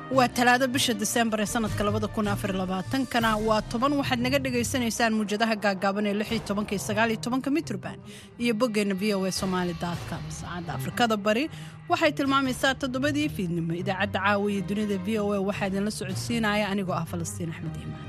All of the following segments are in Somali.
waa talaado bisha diseembar ee sanadka labada kun afar labaatankana waa toban waxaad naga dhagaysanaysaan muwjadaha gaagaaban ee lix iyo tobanka iyo sagaal iyo tobanka mitrban iyo boggeenna v o a somaali com saacadda afrikada bari waxay tilmaamaysaa toddobadii fiidnimo idaacadda caawiya dunida v o a waxaa idinla socodsiinaya anigoo ah falastiin axmed iimaan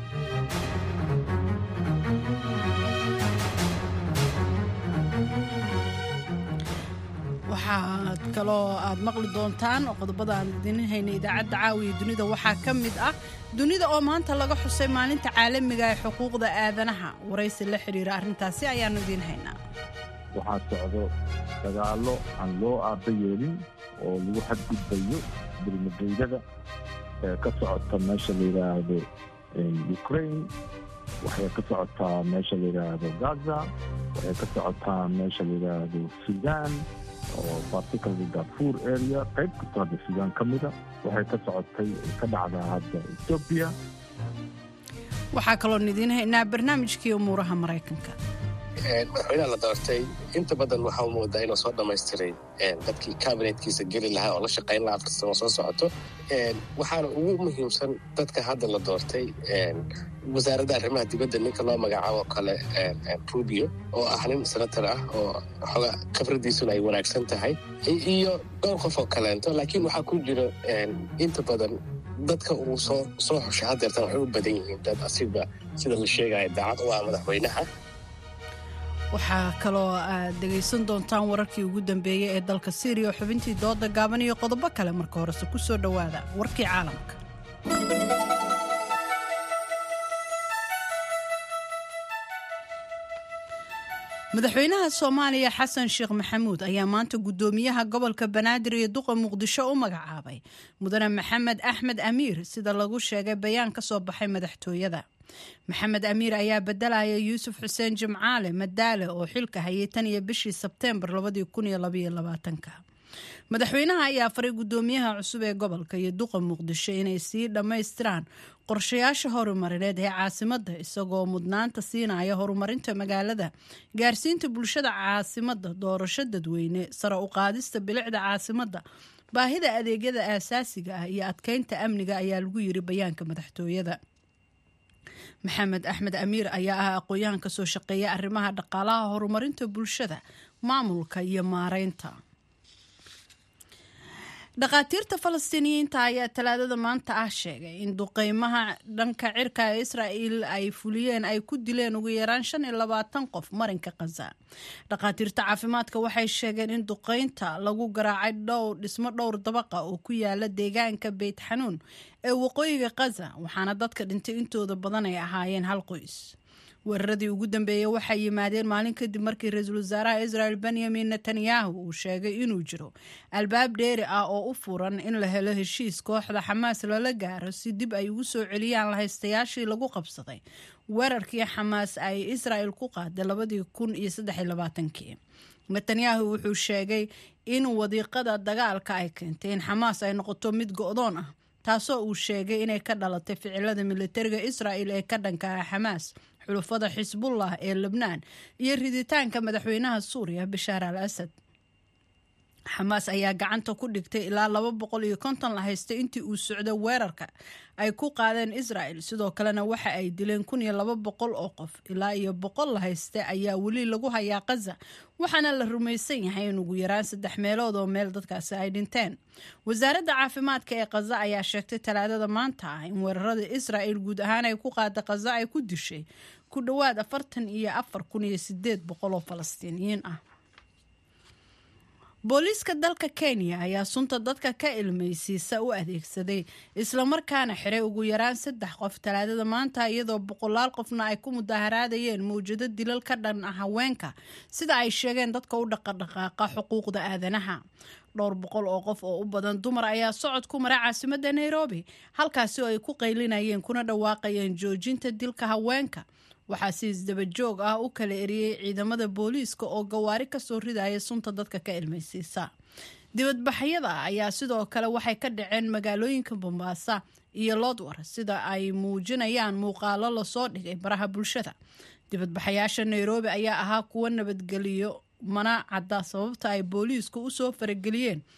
waxaad kaloo aad maqli doontaan oo qodobada aan idin hayna idaacadda caawiya dunida waxaa ka mid ah dunida oo maanta laga xusay maalinta caalamiga ee xuquuqda aadanaha waraysi la xidhiira arrintaasi ayaannu idiin haynaa waxaa socdo dagaallo aan loo aaba yeelin oo lagu xadgudbayo dulmageydada ee ka socota meesha la yidhaahdo ukraine waxay ka socotaa meesha la yidhaahdo gaza waxay ka socotaa meesha la yidhaahdo sudan oo particularly darfur area qayb kastoo hadda suudaan ka mida waxay ka socotay ka dhacdaa hadda etoobiya waxaa kaloon idiin haynaa barnaamijkii umuuraha maraykanka madaxweynaha la doortay inta badan waxaa u moodaa inuu soo dhammaystiray dadkii kabinetkiisa geli lahaa oo la shaqayn lahaa afar sano soo socoto waxaana ugu muhiimsan dadka hadda la doortay wasaaradda arrimaha dibadda ninka loo magacaabo kale rubio oo ah nin senator ah oo xoga khibradiisuna ay wanaagsan tahay iyo dhowr qof oo kaleento laakiin waxaa ku jira inta badan dadka uu soo soo xushay hadeertan waxay u badan yihiin dad asiga sida la sheegaya daacad u ah madaxweynaha waxaa kaloo aad dhegaysan doontaan wararkii ugu dambeeyey ee dalka syriya oo xubintii dooda gaaban iyo qodobo kale marka horese ku soo dhowaada warkii caalamka madaxweynaha soomaaliya xasan sheekh maxamuud ayaa maanta guddoomiyaha gobolka banaadir iyo duqa muqdisho u magacaabay mudane maxamed axmed amiir sida lagu sheegay bayaan ka soo baxay madaxtooyada maxamed amiir ayaa bedelaya yuusuf xuseen jimcaale madaale oo xilka hayay tan iyo bishii sebteembar madaxweynaha ayaa faray guddoomiyaha cusub ee gobolka iyo duqa muqdisho inay sii dhammaystiraan qorshayaasha horumarineed ee caasimada isagoo mudnaanta siinaya horumarinta magaalada gaarsiinta bulshada caasimada doorasho dadweyne sare u qaadista bilicda caasimada baahida adeegyada aasaasiga ah iyo adkeynta amniga ayaa lagu yiri bayaanka madaxtooyada maxamed axmed amiir ayaa ah aqoon-yahan kasoo shaqeeya arrimaha dhaqaalaha horumarinta bulshada maamulka iyo maareynta dhakhaatiirta falastiiniyiinta ayaa talaadada maanta ah sheegay in duqeymaha dhanka cirka ee israa'il ay fuliyeen ay ku dileen ugu yaraan shan iyo labaatan qof marinka khaza dhakhaatiirta caafimaadka waxay sheegeen in duqeynta lagu garaacay dhowr dhismo dhowr dabaqa oo ku yaala deegaanka beyt xanuun ee waqooyiga khaza waxaana dadka dhintay intooda badan ay ahaayeen hal qoys weeraradii ugu dambeeyey waxay yimaadeen maalin kadib markii ra-iisul wasaaraha israel benyamin netanyahu uu sheegay inuu jiro albaab dheeri ah oo u furan in la helo heshiis kooxda xamaas lala gaaro si dib ay ugu soo celiyaan lahaystayaashii lagu qabsaday weerarkii xamaas ay israel ku qaaday labadii kun iyo saddex labaatankii netanyahu wuxuu sheegay in wadiiqada dagaalka ay keentay in xamaas ay noqoto mid go-doon ah taasoo uu sheegay inay ka dhalatay ficilada militariga israel ee ka dhanka ah xamaas xulufada xisbullah ee lebnaan iyo riditaanka madaxweynaha suuriya bashaar al asad xamaas ayaa gacanta ku dhigtay ilaa laba boqol iyo konton la haystay intii uu socdo weerarka ay ku qaadeen israel sidoo kalena waxa ay dileen kun iyo laba boqol oo qof ilaa iyo boqol la haysta ayaa weli lagu hayaa khaza waxaana la rumaysan yahay in ugu yaraan saddex meelood oo meel dadkaasi ay dhinteen wasaaradda caafimaadka ee khaza ayaa sheegtay talaadada maanta ah in weerarada israel guud ahaan ay ku qaada khaza ay ku dishay ku dhowaad afartan iyo afar kun iyo sideed boqol oo falastiiniyiin ah booliiska dalka kenya ayaa sunta dadka ka ilmaysiisa u adeegsaday islamarkaana xiray ugu yaraan saddex qof talaadada maanta iyadoo boqolaal qofna ay ku mudaharaadayeen mawjado dilal ka dhan ah haweenka sida ay sheegeen dadka u dhaqadhaqaaqa xuquuqda aadanaha dhowr boqol oo qof oo u badan dumar ayaa socod ku mara caasimada nairobi halkaasi oo ay ku qaylinayeen kuna dhawaaqayeen joojinta dilka haweenka waxaa si isdaba joog ah u kala eriyey ciidamada booliiska oo gawaari kasoo ridaya sunta dadka ka ilmaysiisa dibadbaxyada ayaa sidoo kale waxay ka dhaceen magaalooyinka bombaasa iyo lodwar sida ay muujinayaan muuqaalo lasoo dhigay baraha bulshada dibadbaxayaasha nairobi ayaa ahaa kuwo nabadgeliyo mana cadda sababta ay booliisku usoo farageliyeen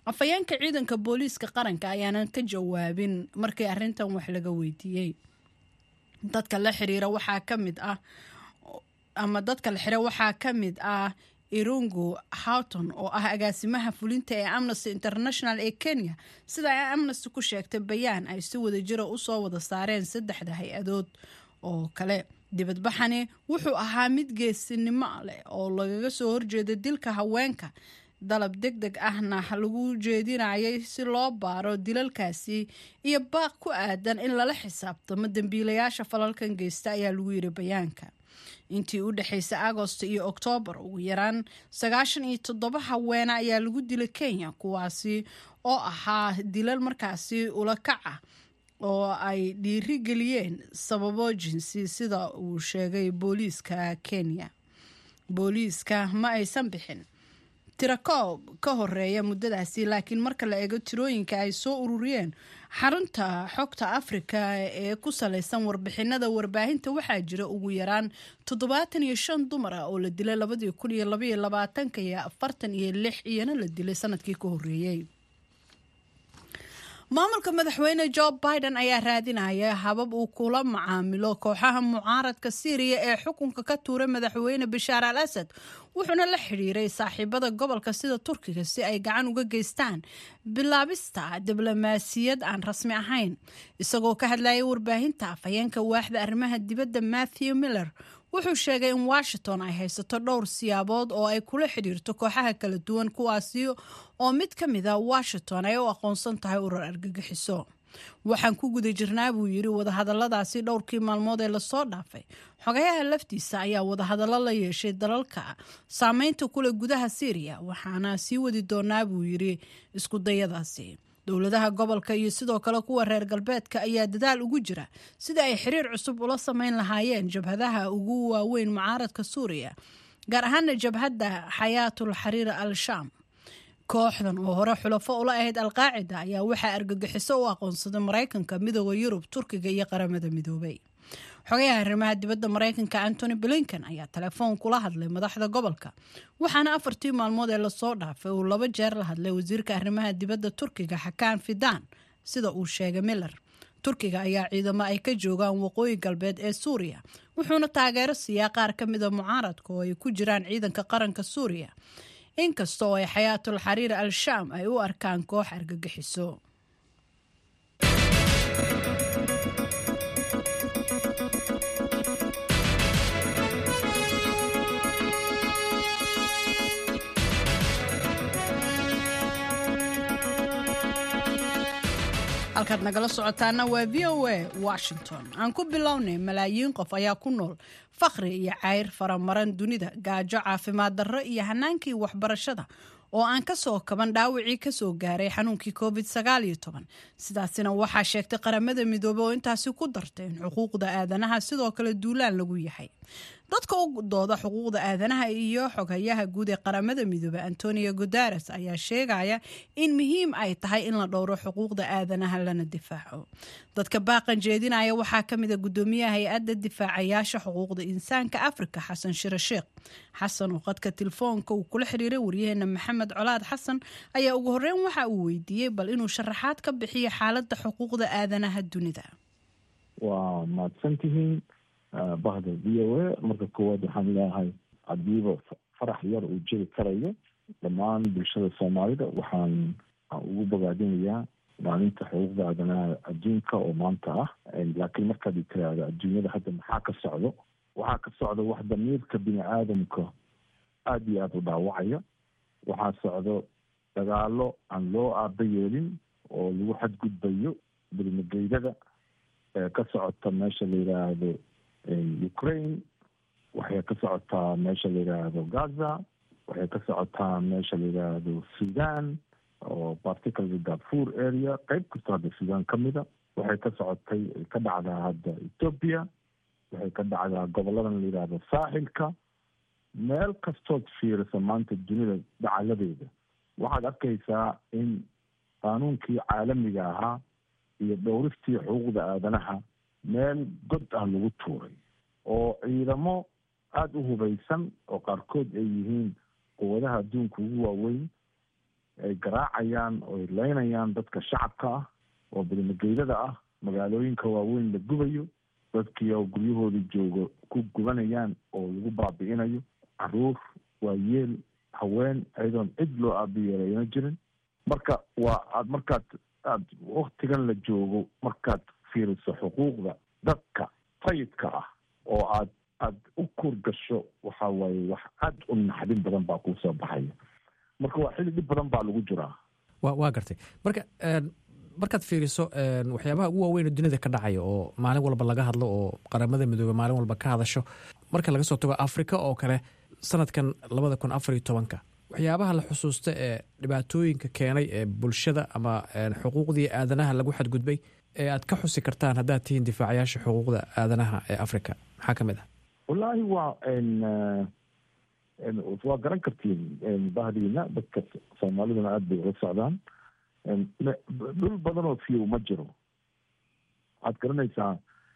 afhayeenka ciidanka booliiska qaranka ayaanan ka jawaabin markii arrintan wax laga weydiiyey dadka la xiriira waxaa ka mid ah ama dadka la xira waxaa ka mid ah irungu houghton oo ah agaasimaha fulinta ee amnesty international ee kenya sida ay amnesty ku sheegtay bayaan ay si wada jira usoo wada saareen saddexda hay-adood oo kale dibadbaxani wuxuu ahaa mid geesinimo leh oo lagaga soo horjeeda dilka haweenka dalab deg deg ahna lagu jeedinayay si loo baaro dilalkaasi iyo baaq ku aadan in lala xisaabtamo dembiilayaasha falalkan geysta ayaa lagu yiri bayaanka intii u dhexaysay agosto iyo oktoobar ugu yaraan sagaashan iyo toddoba haweene ayaa lagu dilay kenya kuwaasi oo ahaa dilal markaasi ula kac ah oo ay dhiiri geliyeen sababo jinsi sida uu sheegay booliiska kenya booliiska ma aysan bixin tirakoob ka horeeya muddadaasi laakiin marka la eego tirooyinka ay soo ururiyeen xarunta xogta afrika ee ku salaysan warbixinada warbaahinta waxaa jira ugu yaraan toddobaatan iyo shan dumar ah oo la dilay labadii kun iyo labaiyo labaatanka iyo afartan iyo lix iyana la dilay sanadkii ka horeeyey maamulka madaxweyne jo biden ayaa raadinaya habab uu kula macaamilo kooxaha mucaaradka syriya ee xukunka ka tuuray madaxweyne bashaar al asad wuxuuna la xidhiiray saaxiibada gobolka sida turkiga si ay gacan uga geystaan bilaabista diblomaasiyad aan rasmi ahayn isagoo ka hadlayay warbaahinta afhayeenka waaxda arrimaha dibadda matthew miller wuxuu sheegay in washington ay haysato dhowr siyaabood oo ay kula xidhiirto kooxaha kala duwan kuwaasi oo mid ka mid a washington ay u aqoonsan tahay urur argagixiso waxaan ku guda jirnaa buu yidhi wadahadaladaasi dhowrkii maalmood ee lasoo dhaafay xogayaha laftiisa ayaa wadahadallo la yeeshay dalalka saameynta kule gudaha syriya waxaana sii wadi doonaa buu yidhi iskudayadaasi dowladaha gobolka iyo sidoo kale kuwa reer galbeedka ayaa dadaal ugu jira sida ay xiriir cusub ula sameyn lahaayeen jabhadaha ugu waaweyn mucaaradka suuriya gaar ahaana jabhadda xayaatul xariir al shaam kooxdan oo hore xulafo ula ahayd alqaacida ayaa waxaa argagixiso u aqoonsaday maraykanka midooda yurub turkiga iyo qaramada midoobay xogayaha arrimaha dibadda maraykanka antony blinken ayaa telefoon kula hadlay madaxda gobolka waxaana afartii maalmood ee lasoo dhaafay uu laba jeer la hadlay wasiirka arrimaha dibadda turkiga xakaan fidan sida uu sheegay miller turkiga ayaa ciidamo ay ka joogaan waqooyi galbeed ee suuriya wuxuuna taageero siiyaa qaar ka mida mucaaradka oo ay ku jiraan ciidanka qaranka suuriya inkasta oo ay xayaatul xariir al shaam ay u arkaan koox argagixiso halkaad nagala socotaana waa v o a washington aan ku bilownay malaayiin qof ayaa ku nool fakhri iyo cayr faramaran dunida gaajo caafimaad darro iyo hanaankii waxbarashada oo aan ka soo kaban dhaawacii kasoo gaaray xanuunkii covid sidaasina waxaa sheegtay qaramada midoobey oo intaasi ku dartay in xuquuqda aadanaha sidoo kale duulaan lagu yahay dadka u dooda xuquuqda aadanaha iyo xoghayaha guud ee qaramada midoobey antonio gudares ayaa sheegaya in muhiim ay tahay in la dhowro xuquuqda aadanaha lana difaaco dadka baaqan jeedinaya waxaa kamida gudoomiyaha hay-adda difaacayaasha xuquuqda insaanka afrika xasan shire sheekh xasan oo qadka telefoonka uu kula xiriiray waryaheena maxamed colaad xasan ayaa ugu horeyn waxa uu weydiiyey bal inuu sharaxaad ka bixiyo xaaladda xuquuqda aadanaha dunida waa mahadsantihiin bahda v o a marka koowaad waxaan leeyahay hadiiba farax yar uu jiri karayo dhammaan bulshada soomaalida waxaan ugu bogaadinayaa maalinta xuquuqda aadanaha adduunka oo maanta ah laakiin markaad tiraahdo adduunyada hadda maxaa ka socdo waxaa ka socda wax damiirka bini aadamka aada iyo aada u dhaawacaya waxaa socdo dagaalo aan loo aaba yeelin oo lagu xadgudbayo bilmageydada ka socota meesha la yidhaahdo ukraine waxay ka socotaa meesha la yidhaahdo gaza waxay ka socotaa meesha la yidhaahdo sudan oo particularly darfur area qeyb kastoo hadda sudan ka mida waxay ka socotay ka dhacdaa hadda ethoopia waxay ka dhacdaa goboladan la yidhaahdo saaxilka meel kastood fiirisa maanta dunida dacaladeeda waxaad arkaysaa in qaanuunkii caalamiga ahaa iyo dhowristii xuquuqda aadanaha meel god ah lagu tuuray oo ciidamo aada u hubaysan oo qaarkood ay yihiin quwadaha adduunka ugu waaweyn ay garaacayaan oo ay leynayaan dadka shacabka ah oo bidmageydada ah magaalooyinka waaweyn la gubayo dadkii oo guryahoodii joogo ku gubanayaan oo lagu baabi'inayo caruur waayeel haween ayadoon cid loo aabiyeelayna jirin marka waa aad markaad aad waktigan la joogo markaad fiiriso xuquuqda dadka sayidka ah oo aad aad u kur gasho waxa waaye wax aad u naxdin badan baa kuu soo baxaya marka waa xili dhib badan baa lagu jiraa wa waa gartay marka markaad fiiriso waxyaabaha ugu waaweyn oo dunida ka dhacaya oo maalin walba laga hadlo oo qaramada midoobe maalin walba ka hadasho marka laga soo tago afrika oo kale sanadkan labada kun afar iyo tobanka waxyaabaha la xusuusta ee dhibaatooyinka keenay ee bulshada ama xuquuqdii aadanaha lagu xadgudbay ee aad ka xusi kartaan haddaad tihiin difaacayaasha xuquuqda aadanaha ee africa maxaa ka mid ah wallaahi waa waa garan kartiin bahdiina dadka soomaaliduna aada bay ula socdaan dhul badan oo fiyow ma jiro waxaad garanaysaa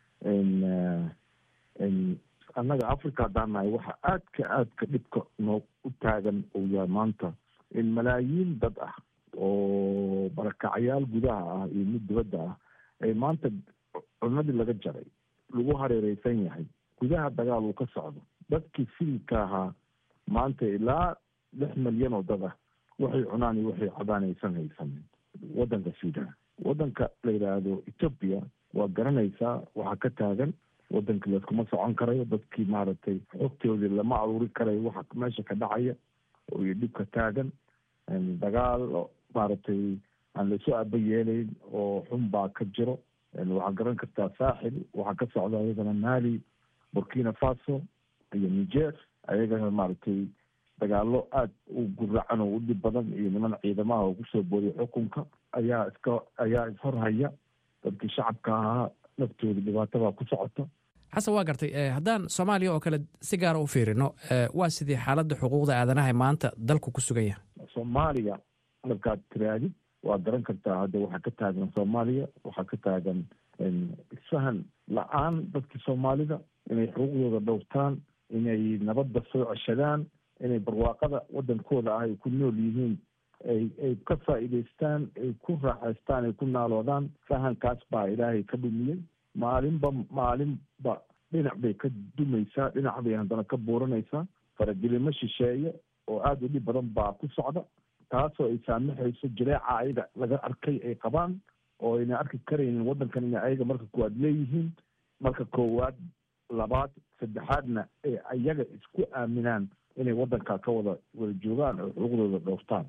annaga africa haddaan nahay waxa aadka aadka dhibka noo u taagan uu yahay maanta in malaayiin dad ah oo barakacyaal gudaha ah iyo mid dibadda ah ay maanta cunadii laga jaray lagu hareereysan yahay gudaha dagaal uu ka socdo dadkii siilka ahaa maanta ilaa lix milyan oo dad ah waxay cunaan iyo waxay cabaan aysan haysanin waddanka sudan waddanka la yidhaahdo ethoopia waa garanaysaa waxaa ka taagan waddankii layskuma socon karayo dadkii maaragtay xogtoodii lama aruuri karayo waxa meesha ka dhacaya iyo dhibka taagan dagaal maaragtay aan laysu aaba yeelayn oo xun baa ka jiro waxaa garan kartaa saaxil waxaa ka socda ayagana mali burkina faso iyo niger ayagana maaragtay dagaalo aada u guracan oo u dhib badan iyo niman ciidamaha oo kusoo boodiya xukunka ayaa iska ayaa ishorhaya dadkii shacabka ahaa naftooda dhibaatabaa ku socota xasan waa gartay haddaan soomaaliya oo kale si gaara u fiirino waa sidii xaaladda xuquuqda aadanaha maanta dalku ku sugan yahay soomaaliya markaad tiraadid waa garan kartaa hadda waxaa ka taagan soomaaliya waxaa ka taagan isfahan la-aan dadkii soomaalida inay xuquuqdooda dhowrtaan inay nabadda soo ceshadaan inay barwaaqada waddankooda ah ay ku nool yihiin ay ay ka faa'iidaystaan ay ku raaxaystaan ay ku naaloodaan fahankaas baa ilaahay ka dhumiyey maalinba maalinba dhinac bay ka dumaysaa dhinac bay haddana ka buuranaysaa faragelimo shisheeye oo aada u dhib badan baa ku socda taasoo ay saamixayso jileeca ayaga laga arkay ay qabaan oo ayna arki karaynin waddankan ina ayaga marka koowaad leeyihiin marka koowaad labaad saddexaadna ee ayaga isku aaminaan inay waddanka ka wada wada joogaan oo xuquuqdooda dhowrtaan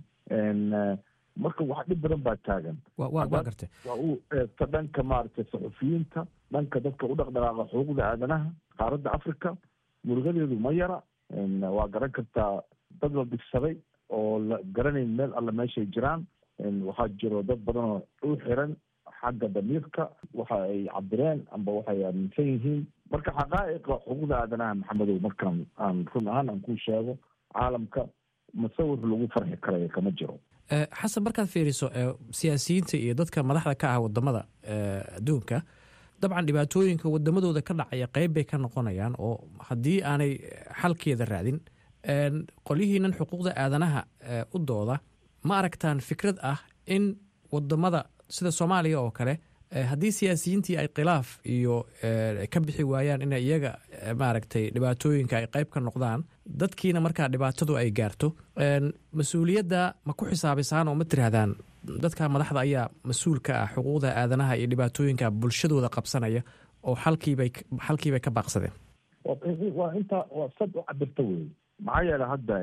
marka wax dhib badan baa taagan waa gartay waa uu eegto dhanka maaragtay saxufiyiinta dhanka dadka u dhaqdhaqaaqa xuquuqda aadanaha qaaradda africa murugadeedu ma yara waa garan kartaa dad la dhigsaday oo la garanayn meel alle meeshay jiraan waxaa jiro dad badan oo u xiran xagga damiirka waxa ay cabireen amba waxay aaminsan yihiin marka xaqaa'iqa xuquuqda aadanaha maxamedow markaan aan run ahaan aan ku sheego caalamka musawir lagu farxi karayo kama jiro xasan markaad fiiriso siyaasiyiinta iyo dadka madaxda ka ah wadamada adduunka dabcan dhibaatooyinka wadamadooda ka dhacaya qeyb bay ka noqonayaan oo haddii aanay xalkeeda raadin qolyihiinan xuquuqda aadanaha u dooda ma aragtaan fikrad ah in wadamada sida soomaaliya oo kale haddii siyaasiyiintii ay khilaaf iyo ka bixi waayaan in iyaga maaragtay dhibaatooyinka ay qeyb ka noqdaan dadkiina markaa dhibaatadu ay gaarto mas-uuliyadda ma ku xisaabiysaan oo ma tirahdaan dadka madaxda ayaa mas-uul ka ah xuquuqda aadanaha iyo dhibaatooyinka bulshadooda qabsanaya oo xalkiibay xalkiibay ka baaqsadeen waa intaa waa sad u cabirta wey maxaa yeele hadda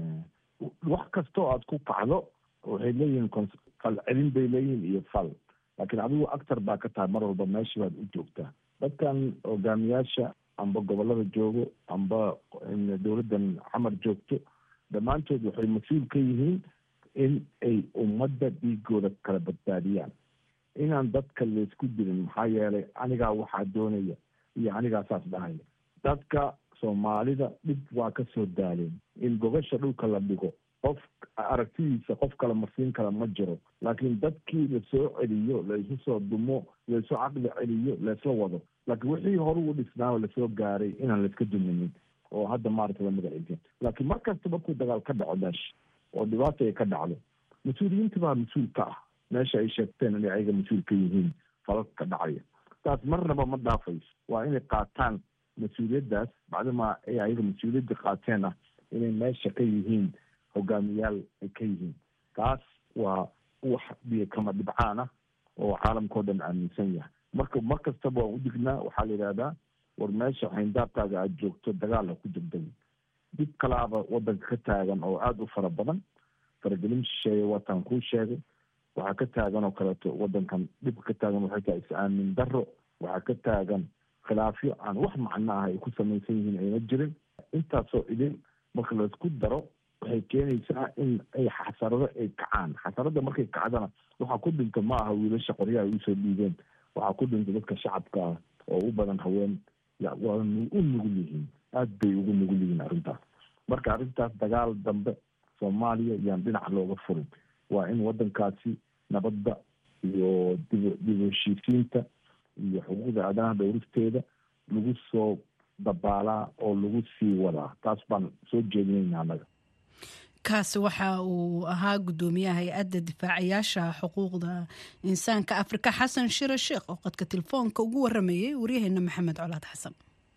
wax kastoo aad ku kacdo waxay leeyihiin fal celin bay leeyihiin iyo fal laakiin adigu actor baa ka tahay mar walba meesha baad u joogtaa dadkan hogaamiyaasha amba gobolada joogo amba dowladdan xamar joogto dhammaantood waxay mas-uul ka yihiin in ay ummadda dhiigooda kala badbaadiyaan inaan dadka laysku dilin maxaa yeelay anigaa waxaa doonaya iyo anigaa saas dhahaya dadka soomaalida dhib waa ka soo daaleen in gogasha dhulka la dhigo qof aragtidiisa qof kale marsiin kale ma jiro laakiin dadkii lasoo celiyo laisu soo dumo laisu caqli celiyo laisla wado laakiin wixii hore u dhisnaa lasoo gaaray inaan laiska duminin oo hadda maaragta la magaciisa laakiin mar kasta markuu dagaal ka dhaco meesha oo dhibaata ay ka dhacdo mas-uuliyiinta baa mas-uul ka ah meesha ay sheegteen inay ayaga mas-uul ka yihiin falalka dhacaya taas marnaba ma dhaafayso waa inay qaataan mas-uuliyaddaas bacdamaa ay ayaga mas-uuliyadda qaateen ah inay meesha ka yihiin hogaamiyaal ay ka yihiin taas waa wax biyo kama dhibcaan ah oo caalamkao dhan aaminsan yahay marka mar kastaba waan u dignaa waxaa la yidhahdaa war meesha xayndaabkaaga aada joogto dagaal ha ku degdegin dib kalaaba wadanka ka taagan oo aada u fara badan faragelin shisheeye wataan kuu sheegay waxaa ka taagan oo kaleeto wadankan dhibka ka taagan waxay tahay is-aamin daro waxaa ka taagan khilaafyo aan wax macno ah ay ku samaysan yihiin ayna jirin intaasoo idin marka laisku daro waxay keenaysaa in ay xasarado ay kacaan xasarada markay kacdana waxaa ku dhinta ma aha wiilasha qoryaha ay usoo dhiibeen waxaa ku dhinta dadka shacabka ah oo u badan haween waa u nugul yihiin aada bay ugu nugul yihiin arrintaas marka arrintaas dagaal dambe soomaaliya yaan dhinac looga furin waa in wadankaasi nabadda iyo dib dib heshiisiinta iyo xuquuqda aadanaha dhowristeeda lagu soo dabaalaa oo lagu sii wadaa taas baan soo jeedinayna annaga kaasi waxa uu ahaa guddoomiyaha hay-adda difaacayaasha xuquuqda insaanka afrika xasan shire sheekh oo qadka telefoonka ugu waramayay waryaheena maxamed colaad xasan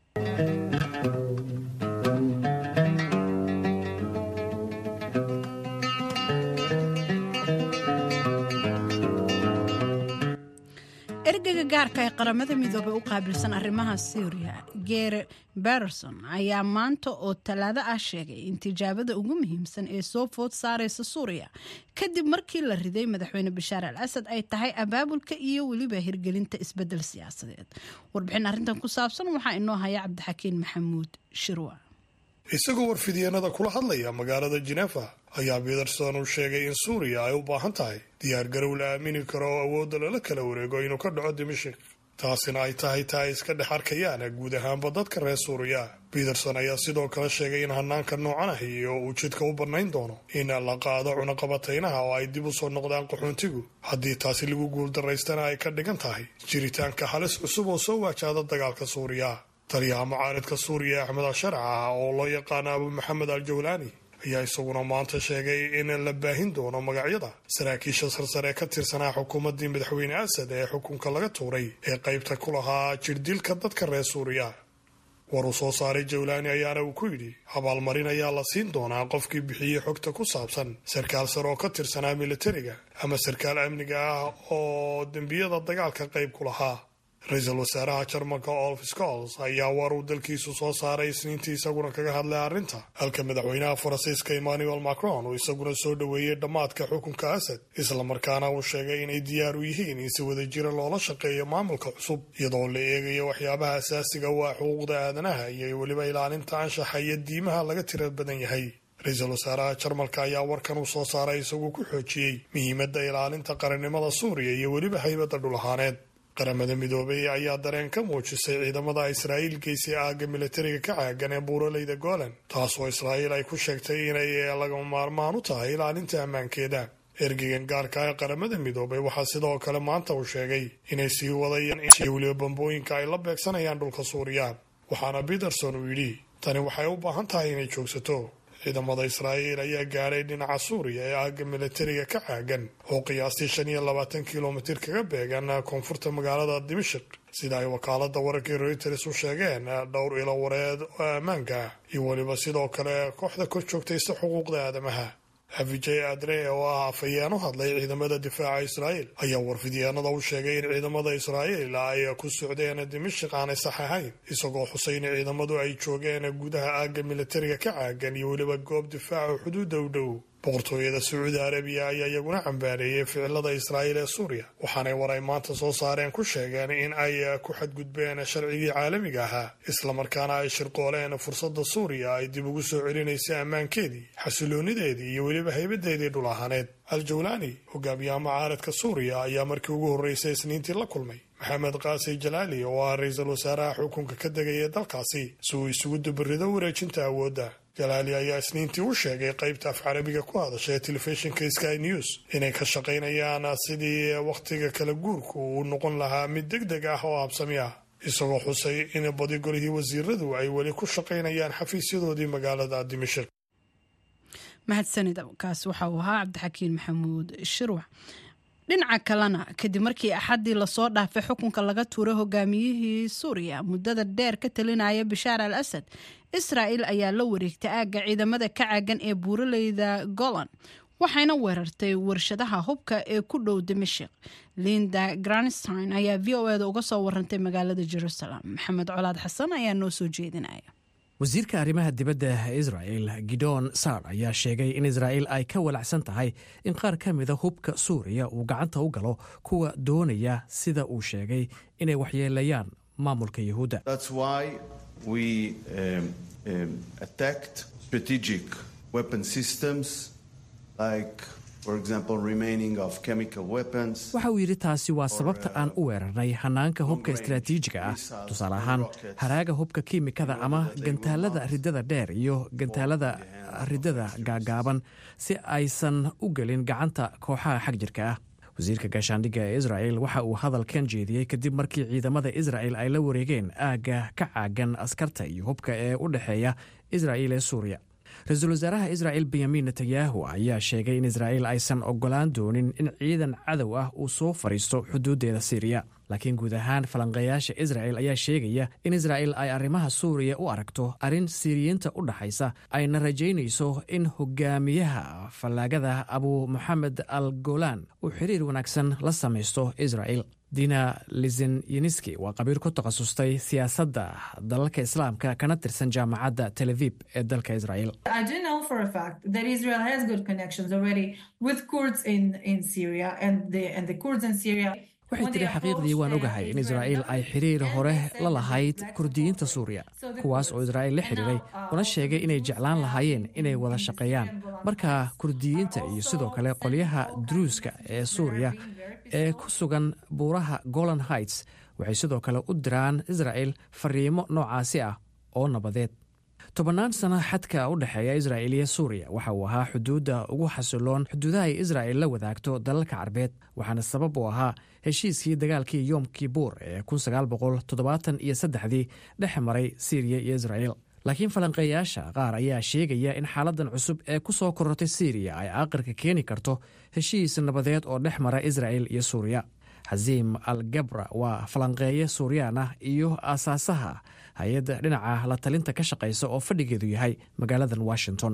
ergeyga gaarka ee qaramada midoobey u qaabilsan arrimaha syria gere berson ayaa maanta oo talaado ah sheegay in tijaabada ugu muhiimsan ee soo food saareysa suuriya kadib markii la riday madaxweyne bashaar al asad ay tahay abaabulka iyo weliba hirgelinta isbedel siyaasadeed warbixin arrintan ku saabsan waxaa inoo haya cabdixakiin maxamuud shirwa isagoo warfidyeennada kula hadlaya magaalada jinefa ayaa peterson uu sheegay in suuriya ay u baahan tahay diyaargarow la aamini karo oo awoodda lala kala wareego inuu ka dhaco dimashik taasina ay tahay taa ay iska dhex arkayaan guud ahaanba dadka reer suuriya peterson ayaa sidoo kale sheegay in hanaanka noocan ahi oo uu jidka u bannayn doono in la qaado cunaqabataynaha oo ay dib u soo noqdaan qaxoontigu haddii taasi lagu guuldaraystana ay ka dhigan tahay jiritaanka halis cusub oo soo waajahda dagaalka suuriya taliyaha mucaaridka suuriya axmed asharac ah oo loo yaqaano abu maxamed al jawlaani ayaa isaguna maanta sheegay in la baahin doono magacyada saraakiisha sarsare ka tirsanaa xukuumaddii madaxweyne asad ee xukunka laga tuuray ee qaybta ku lahaa jirdilka dadka reer suuriya war uu soo saaray jawlaani ayaana uu ku yidhi abaalmarin ayaa la siin doonaa qofkii bixiyey xogta ku saabsan sarkaal sare oo ka tirsanaa militariga ama sarkaal amniga ah oo dembiyada dagaalka qayb ku lahaa ra-iisul wasaaraha jarmalka olf scols ayaa war uu dalkiisu soo saaray isniintii isaguna kaga hadlay arrinta halka madaxweynaha faransiiska emmanuel macron uu isaguna soo dhoweeyey dhammaadka xukunka asad islamarkaana uu sheegay inay diyaar u yihiin in si wada jira loola shaqeeyo maamulka cusub iyadoo la eegayo waxyaabaha asaasiga waa xuquuqda aadanaha iyo weliba ilaalinta anshaxa iyo diimaha laga tira badan yahay ra-iisul wasaaraha jarmalka ayaa warkan uu soo saaray isagoo ku xoojiyey muhiimadda ilaalinta qarannimada suuriya iyo weliba haybadda dhul ahaaneed qaramada midoobay ayaa dareen ka muujisay ciidamada israa'iil geysay aagga militariga ka caagan ee buuraleyda golan taasoo israa'iil ay ku sheegtay inay lagama maarmaan u tahay ilaalinta ammaankeeda ergeygan gaarka ee qaramada midoobay waxaa sidoo kale maanta uu sheegay inay sii wadayaan iyo weliba bambooyinka ay la beegsanayaan dhulka suuriya waxaana peterson uu yidhi tani waxay u baahan tahay inay joogsato ciidamada israa'iil ayaa gaadhay dhinaca suuriya ee aagga militariga ka caagan oo qiyaastii shan iyo labaatan kilomitir kaga beegan koonfurta magaalada dimashik sida ay wakaalada wararkii reuters u sheegeen dhowr ilo wareed oo ammaanka ah iyo weliba sidoo kale kooxda kor joogtaysa xuquuqda aadamaha afijay adre oo ah afhayeen u hadlay ciidamada difaaca israa'iil ayaa warfidyaanada u sheegay in ciidamada israa'iil ay ku socdeen dimashik aanay sax ahayn isagoo xusay in ciidamadu ay joogeen gudaha aagga militariga ka caagan iyo weliba goob difaaca xuduudda u dhow boqortooyada sacuudi arabiya ayaa iyaguna cambaareeyey ficilada israa'iil ee suuriya waxaanay war ay maanta soo saareen ku sheegeen in ay ku xadgudbeen sharcigii caalamiga ahaa islamarkaana ay shirqooleen fursadda suuriya ay dib ugu soo celinaysay ammaankeedii xasiloonideedii iyo weliba haybadeedii dhul ahaaneed al jawlaani hogaamiyaha mucaaradka suuriya ayaa markii ugu horreysay isniintii la kulmay maxamed kaasi jalaali oo ah ra-iisul wasaaraha xukunka ka degaya dalkaasi si uu isugu dubarido wareejinta awoodda jalaali ayaa isniintii u sheegay qaybta af carabiga ku hadasha ee telefishinka sky news inay ka shaqaynayaan sidii wakhtiga kala guurku uu noqon lahaa mid deg deg ah oo habsami ah isagoo xusay in badi golihii wasiiradu ay weli ku shaqaynayaan xafiisyadoodii magaalada dimashik mahadsanida kaas waxa uu ahaa cabdixakiin maxamuud shirwax dhinaca kalena kadib markii axaddii lasoo dhaafay xukunka laga tuuray hogaamiyihii suuriya muddada dheer ka talinaya bashaar al asad israa'il ayaa la wareegtay aagga ciidamada ka caagan ee buuraleyda golan waxayna weerartay warshadaha hubka ee ku dhow dimashik linda granstein ayaa v o eda uga soo warantay magaalada jerusalem maxamed colaad xasan ayaa noo soo jeedinaya wasiirka arrimaha dibadda israel gidon sar ayaa sheegay in israa'il ay ka walacsan tahay in qaar ka mida hubka suuriya uu gacanta u galo kuwa doonaya sida uu sheegay inay waxyeelayaan maamulka yahuudda waxa uu yidhi taasi waa sababta aan u weerarnay hanaanka hubka istaraatiijiga ah tusaale ahaan haraaga hubka kiimikada ama gantaalada ridada dheer iyo gantaalada ridada gaagaaban si aysan u gelin gacanta kooxaha xag jirka ah wasiirka gaashaandhigga ee israel waxa uu hadalkan jeediyey kadib markii ciidamada israel ay la wareegeen aagga ka caagan askarta iyo hubka ee u dhexeeya israel ee suuriya ra-iisul wasaaraha israel benyamin netanyahu ayaa sheegay in israa'il aysan ogolaan doonin in ciidan cadow ah uu soo fadhiisto xuduuddeeda siiriya laakiin guud ahaan falanqeeyaasha israel ayaa sheegaya in israa'il ay arrimaha suuriya u aragto arrin siiriyiinta u dhaxaysa ayna rajaynayso in hogaamiyaha fallaagada abu moxamed al golan uu xiriir wanaagsan la samaysto israa'il dina lizenyeniski waa qabiil ku takhasustay siyaasadda dalalka islaamka kana tirsan jaamacadda tel avib ee dalka israel waxay tiri xaqiiqdii waan ogahay in israa'iil ay xiriir hore la lahayd kurdiyiinta suuriya kuwaas oo israa'iil la xidhiiray una sheegay inay jeclaan lahaayeen inay wada shaqeeyaan marka kurdiyiinta iyo sidoo kale qolyaha druuska ee suuriya ee ku sugan buuraha golan heights waxay sidoo kale u diraan israa'il fariimo noocaasi ah oo nabadeed tobannaan sano xadka u dhexeeya israa'il iyo suuriya waxa uu ahaa xuduudda ugu xasiloon xuduudaha ay israa'il la wadaagto dalalka carbeed waxaana sabab u ahaa heshiiskii dagaalkii yom kibuur ee iyo saddexdii dhex maray siiriya iyo israa'il laakiin falanqeeyaasha qaar ayaa sheegaya in xaaladan cusub ee ku soo korortay siiriya ay aqirka keeni karto heshiis nabadeed oo dhex mara israa'il iyo suuriya xasiim al gabra waa falanqeeye suuriyaan ah iyo aasaasaha hay-adda dhinaca la talinta ka shaqaysa oo fadhigeedu yahay magaaladan washington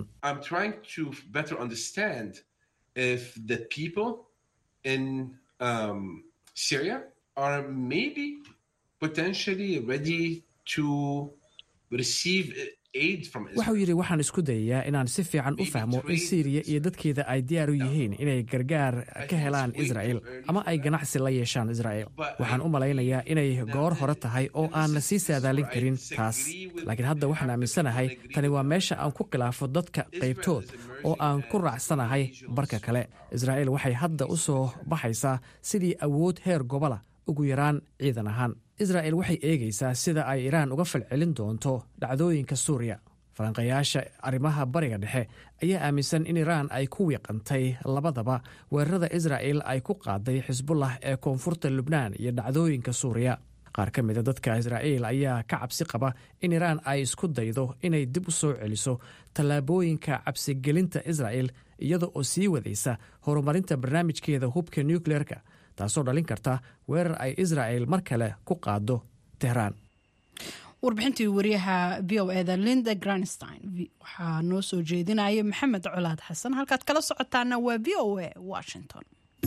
waxauu yidhi waxaan isku dayayaa inaan si fiican u fahmo in siiriya iyo dadkeeda ay diyaar u yihiin inay gargaar ka helaan israa'il ama ay ganacsi la yeeshaan israa'il waxaan u malaynayaa inay goor hore tahay oo aan la sii saadaalin karin taas laakiin hadda waxaan aaminsanahay tani waa meesha aan ku khilaafo dadka qaybtood oo aan ku raacsanahay barka kale israa'il waxay hadda u soo baxaysaa sidii awood heer gobola ugu yaraan ciidan ahaan israa'il waxay eegaysaa sida ay iraan uga falcelin doonto dhacdooyinka suuriya falanqayaasha arrimaha bariga dhexe ayaa aaminsan in iraan ay ku wiiqantay labadaba weerarada israa'il ay ku qaaday xisbullah ee koonfurta lubnaan iyo dhacdooyinka suuriya qaar ka mida dadka israa'iil ayaa ka cabsi qaba in iraan ay isku daydo inay dib u soo celiso tallaabooyinka cabsigelinta israa'il iyada oo sii wadaysa horumarinta barnaamijkeeda hubka nukleerka taasoo dhalin karta weerar ay israa'il mar kale ku qaado tehraan warbixintii wariyaha v o eda linda granstein waxaa noo soo jeedinaya maxamed colaad xasan halkaad kala socotaana waa v o a washington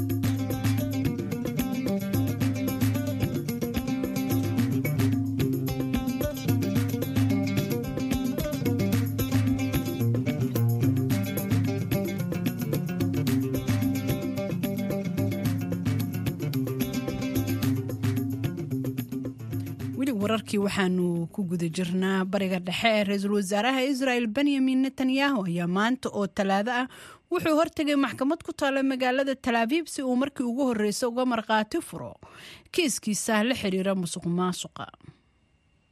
wararkii waxaanu ku guda jirnaa bariga dhexe ee ra-iisul wasaaraha israel benyamin netanyahu ayaa maanta oo talaado ah wuxuu hortegay maxkamad ku taala magaalada talaabiib si uu markii ugu horeysa uga markhaati furo kiiskiisa la xiriira musuq maasuqa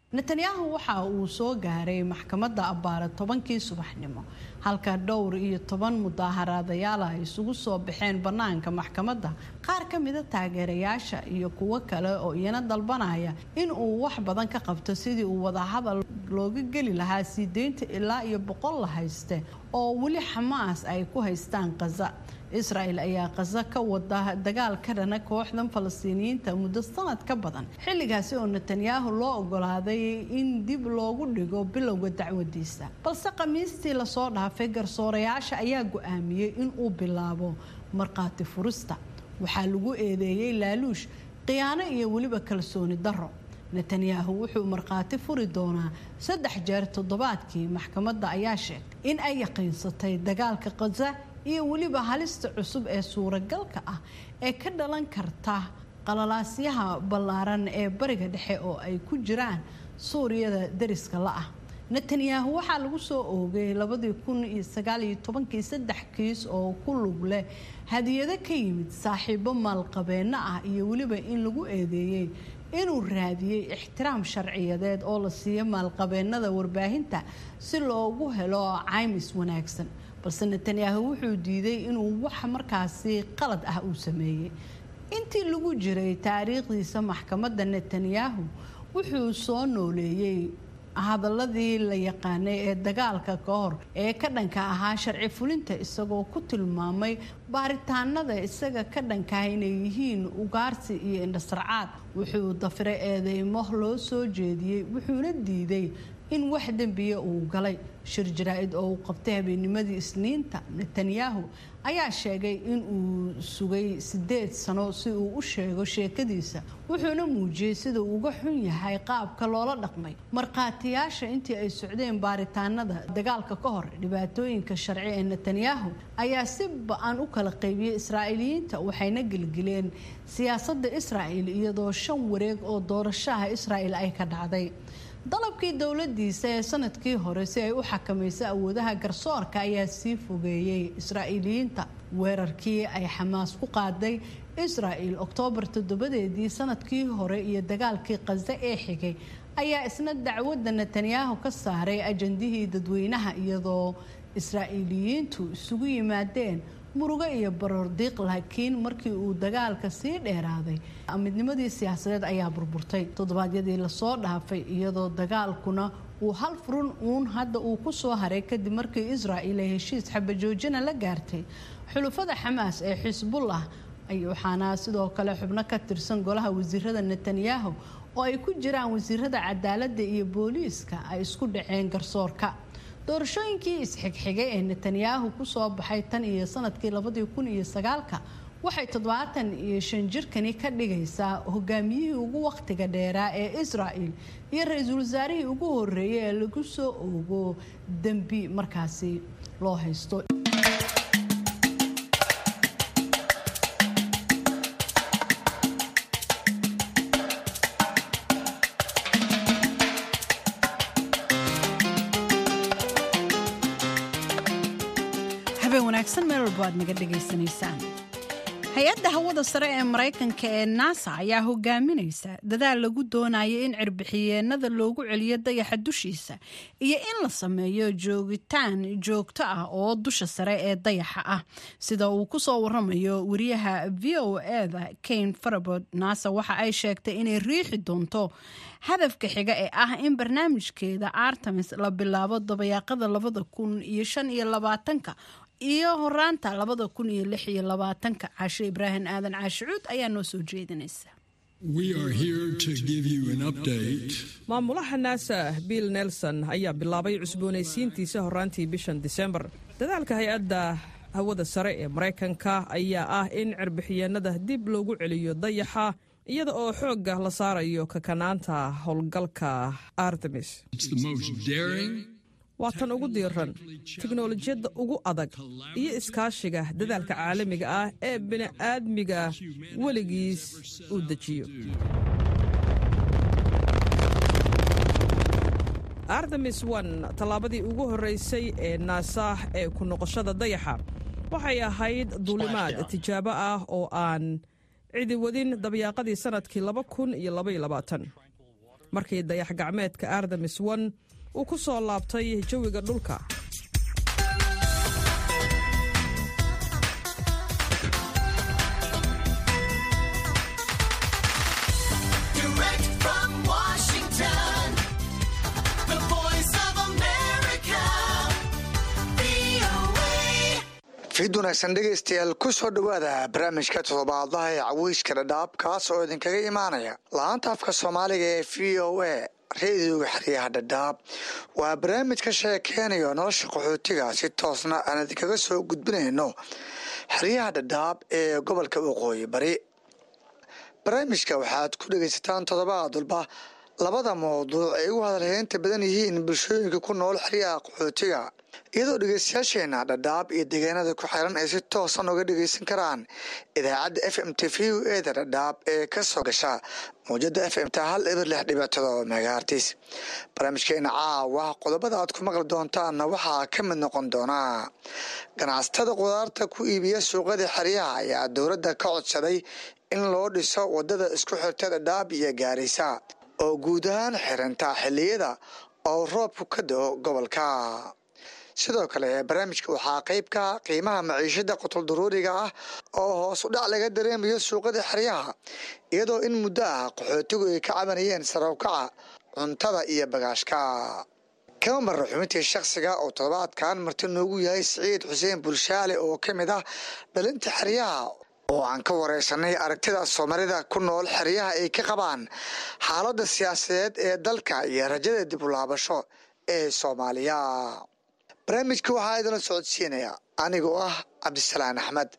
netanyahu waxa uu soo gaaray maxkamadda abbaare tobankii subaxnimo halka dhowr iyo toban mudaaharaadayaal ay isugu soo baxeen bannaanka maxkamadda qaar ka mida taageerayaasha iyo kuwo kale oo iyana dalbanaya in uu wax badan ka qabto sidii uu wadahadal looga geli lahaa sii deynta ilaa iyo boqol la hayste oo weli xamaas ay ku haystaan khaza israel ayaa khaza ka wada dagaal ka dhana kooxdan falastiiniyiinta muddo sanad ka badan xilligaasi oo netanyahu loo ogolaaday in dib loogu dhigo bilowga dacwadiisa balse khamiistii lasoo dhaafay garsoorayaasha ayaa go-aamiyey in uu bilaabo markhaati furista waxaa lagu eedeeyey laaluush khiyaano iyo weliba kalsooni darro netanyahu wuxuu markhaati furi doonaa saddex jeer toddobaadkii maxkamadda ayaa sheegtay in ay yaqiinsatay dagaalka khaza iyo weliba halista cusub ee suuragalka ah ee ka dhalan karta qalalaasyaha ballaaran ee bariga dhexe oo ay ku jiraan suuriyada dariska la ah netanyahu waxaa lagu soo oogay labadii kun iyo sagaaliyo tobankii saddex kiis oo ku lug leh hadiyado ka yimid saaxiibo maalqabeenno ah iyo weliba in lagu eedeeyey inuu raadiyey ixtiraam sharciyadeed oo la siiyo maalqabeennada warbaahinta si loogu helo caymis wanaagsan balse netanyahu wuxuu diiday inuu wax markaasi qalad ah uu sameeyey intii lagu jiray taariikhdiisa maxkamadda netanyahu wuxuu soo nooleeyey hadaladii la yaqaanay ee dagaalka ka hor ee ka dhanka ahaa sharci fulinta isagoo ku tilmaamay baaritaanada isaga ka dhankaah inay yihiin ugaarsi iyo indhasarcaad wuxuu dafiray eedeymo loo soo jeediyey wuxuuna diiday in wax dembiya uu galay shir jaraa-id oo uu qabtay habeennimadii isniinta netanyahu ayaa sheegay in uu sugay sideed sano si uu u sheego sheekadiisa wuxuuna muujiyey sida uu uga xun yahay qaabka loola dhaqmay markhaatiyaasha intii ay socdeen baaritaanada dagaalka ka hor dhibaatooyinka sharci ee netanyahu ayaa si ba-an u kala qaybiyey israa'iiliyiinta waxayna gelgeleen siyaasadda israa'il iyadoo shan wareeg oo doorashaha israa'il ay ka dhacday dalabkii dowladiisa ee sanadkii hore si ay u xakamayso awoodaha garsoorka ayaa sii fogeeyey israa'iiliyiinta weerarkii ay xamaas ku qaaday israa'il oktoobar toddobadeedii sanadkii hore iyo dagaalkii khaza ee xigay ayaa isna dacwadda netanyahu ka saaray ajandihii dadweynaha iyadoo israa'iiliyiintu isugu yimaadeen murugo iyo baroordiiq laakiin markii uu dagaalka sii dheeraaday midnimadii siyaasadeed ayaa burburtay toddobaadyadii lasoo dhaafay iyadoo dagaalkuna uu hal furun uun hadda uu ku soo haray kadib markii israa'il ay heshiis xabajoojina la gaartay xulufada xamaas ee xisbullah waxaana sidoo kale xubno ka tirsan golaha wasiirada netanyahu oo ay ku jiraan wasiirada cadaaladda iyo booliiska ay isku dhaceen garsoorka doorashooyinkii isxigxigay ee netanyahu kusoo baxay tan iyo sanadkii labadii kun iyo sagaalka waxay toddobaatan iyo shan jirkani ka dhigaysaa hogaamiyihii ugu wakhtiga dheeraa ee israa'il iyo ra-iisul wasaarihii ugu horeeyay ee lagu soo oogo dembi markaasi loo haysto wanaagsan meel walbo aad naga dhegaysanaysaan hay-adda hawada sare ee maraykanka ee nasa ayaa hogaaminaysa dadaal lagu doonayo in cirbixiyeenada loogu celiyo dayaxa dushiisa iyo in la sameeyo joogitaan joogto ah oo dusha sare ee dayaxa ah sida uu kusoo waramayo wariyaha v o eda kane farabod nasa waxa ay sheegtay inay riixi doonto hadafka xiga ee ah in barnaamijkeeda artemis la bilaabo dabayaaqada labada kun iyo shan iyo labaatanka iyo horaanta labada kun iyo lix iyo labaatanka caasho ibraahim aadan caashicuud ayaa noo soo jeedinaysa maamulaha naasa bill nelson ayaa bilaabay cusboonaysiintiisa horaantii bishan disembar dadaalka hay-adda hawada sare ee maraykanka ayaa ah in cirbixiyeenada dib loogu celiyo dayaxa iyada oo xoogga la saarayo kakanaanta howlgalka artemis waa tan ugu diiran tiknolojiyadda ugu adag iyo iskaashiga dadaalka caalamiga ah ee bini'aadmiga weligiis uu dejiyo artemis one tallaabadii ugu horraysay ee naasah ee ku noqoshada dayaxa waxay ahayd duulimaad tijaabo ah oo aan cidi wadin dabyaaqadii sannadkii laba kun iyo labaiyo labaatan markii dayax gacmeedka artemis one uu ku soo laabtay jawiga dhulka Direct from Washington, the voice of America, VOA. fiid wanaagsan dhegaystayaal ku soo dhowaada barnaamijka toddobaadlaha ee caweyska dhadhaab kaas oo idinkaga imaanaya laanta afka soomaaliga ee v o a reediyoga xeryaha dhadhaab waa barnaamij ka sheekeynayo nolosha qaxootiga si toosna aan idinkaga soo gudbinayno xeryaha dhadhaab ee gobolka waqooyi bari barnaamijka waxaad ku dhegaysataan toddobaad walba labada mawduuc ay ugu hadalheynta badan yihiin bulshooyinka ku nool xeryaha qaxootiga iyadoo dhegeystayaasheena dhadhaab iyo deegaanada ku xiran ay si toosan uga dhegeysan karaan idaacadda f m t v u eda dhadhaab ee kasoo gasha mawjada f m t hal eber lix dhibictada oo megaartis barnaamijkeena caawa qodobada aad ku maqli doontaanna waxaa ka mid noqon doonaa ganacsatada qudaarta ku iibiya suuqada xeryaha ayaa dowladda ka codsaday in loo dhiso wadada isku xirta dhadhaab iyo gaarisa oo guud ahaan xiranta xiliyada oo roobku ka dao gobolka sidoo kale barnaamijka waxaa qeyb ka qiimaha maciishada qotol daruuriga ah oo hoos u dhac laga dareemayo suuqada xeryaha iyadoo in muddo ah qaxootigu ay ka cabanayeen sarawkaca cuntada iyo bagaashka kama marra xubintii shakhsiga oo toddobaadkan marti noogu yahay siciid xuseen bulshaale oo ka mid ah dhalinta xeryaha oo aan ka wareysanay aragtida soomaalida ku nool xeryaha ay ka qabaan xaaladda siyaasadeed ee dalka iyo rajada dib u laabasho ee soomaaliya barnaamijka waxaa idinla socodsiinaya anigoo ah cabdisalaan axmed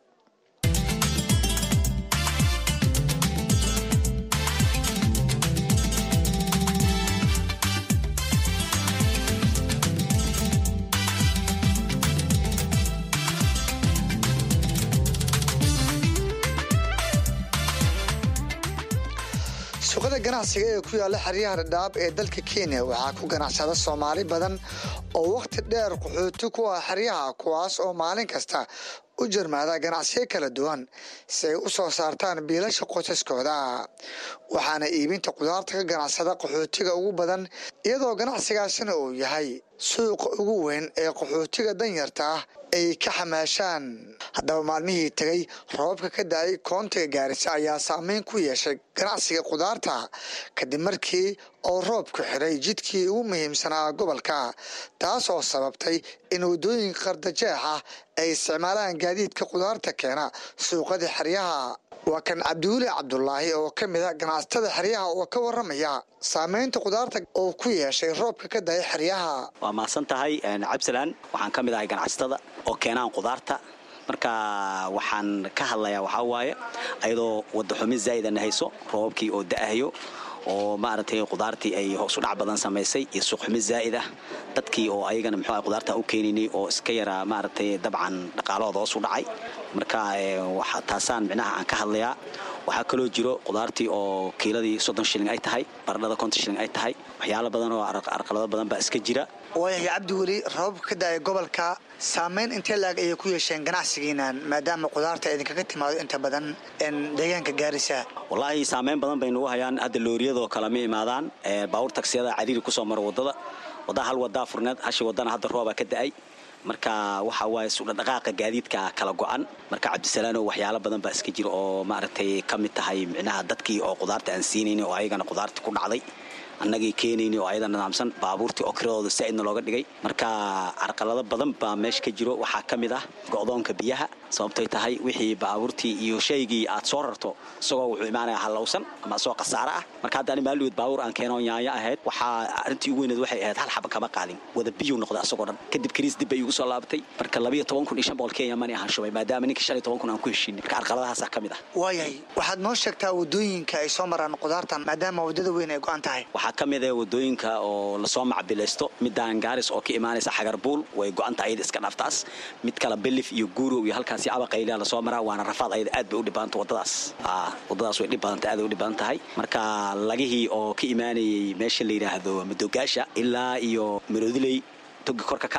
suuqada ganacsiga ee ku yaala xeryaha dhadhaab ee dalka kenya waxaa ku ganacsada soomaali badan oo wakhti dheer qaxooti ku ah xeryaha kuwaas oo maalin kasta u jarmaada ganacsiyo kala duwan si ay u soo saartaan biilasha qosaskooda waxaana iibinta qudaarta ka ganacsada qaxootiga ugu badan iyadoo ganacsigaasina uu yahay suuqa ugu weyn ee qaxootiga danyarta ah ay ka xamaashaan haddaba maalmihii tegay roobabka ka da-ay koontiga gaarisa ayaa saameyn ku yeeshay ganacsiga qudaarta kadib markii oo roobku xiray jidkii ugu muhiimsanaa gobolka taasoo sababtay in waddooyinka qardajeex ah ay isticmaalaan gaadiidka qudaarta keena suuqada xeryaha waa kan cabdiweli cabdulaahi oo ka mid a ganacsatada xeryaha oo ka waramaya saameynta qudaarta oo ku yeeshay roobka ka daya xeryaha waa mahadsan tahay cabdisalaan waxaan ka mid ahay ganacsatada oo keenaan qudaarta marka waxaan ka hadlayaa waxaa waaye ayadoo wadaxumi zaa'idana hayso roobabkii oo da'ahayo oo maaragtay qudaartii ay hoos u dhac badan samaysay iyo suuqxumi zaa'id ah dadkii oo ayagana muxuu qudaarta u keenaynay oo iska yaraa maaragtay dabcan dhaqaalahooda hoos u dhacay marka taasaan micnaha aan ka hadlayaa waxaa kaloo jiro qudaartii oo kiiladii soddon shilling ay tahay baradhada konton shilling ay tahay waxyaalo badan oo arqalado badan baa iska jira waayahay cabdiweli roobabka ka da-ay gobolka saameyn intee laag ayay ku yeesheen ganacsigiinan maadaama qudaarta idinkaga timaado inta badan deegaanka gaarisa wallaahi saameyn badan bay nagu hayaan hadda looriyadoo kale ma imaadaan baawur tagsiyada cadiiri kusoo mara wadada waddaa hal wadaa furneed hashi wadana hadda roobaa ka da-ay marka waxa waaye sudhadhaqaaqa gaadiidka kala go-an marka cabdisalaano waxyaalo badan baa iska jira oo maaragtay ka mid tahay micnaha dadkii oo qudaarta aan siinayni oo ayagana qudaartii ku dhacday annagii keenayni oo ayada nidaamsan baabuurtii oo kiradooda saa'idna looga dhigay marka carqalado badan baa meesha ka jiro waxaa ka mid ah go'doonka biyaha sababtay tahay wixii baabuurtii iyo shaygii aad soo rarto isagoo wuxuu imaanaya hallowsan ama isagoo khasaare ah marka hadda ani maalweed baabuur aan keenoo yaanyo ahayd waxaa arrintii ugu weyneed waxay ahayd hal xaba kama qaadin wada biyuu noqday asagoo dhan kadib kariis dib bay igu soo laabatay marka labayo toban kun iyo shan boqol kenya mani ahaan shubay maadaama ninkii shan iyo toban kun aan ku heshiinay marka carqaladahaasaa ka mid ah waayahay waxaad noo sheegtaa waddooyinka ay soo maraan qudaartan maadaama waddada weyn ay go-an tahay waxaa ka mid ah wadooyinka oo lasoo macbilaysto midaan gaaris oo ka imaanaysa xagarbuul way go-anta ayada iska dhaaftaas mid kale belif iyo guurow iyo halkaasi abaqaylia lasoo maraa waana rafaad ayada aad bay u dhibbaanta wadadaas wadadaas way dhib badanta aad u dhib badan tahay marka lagihii oo ka imaanayay meesha la yidhaahdo madogaasha ilaa iyo maroodiley togi korka ka ahaa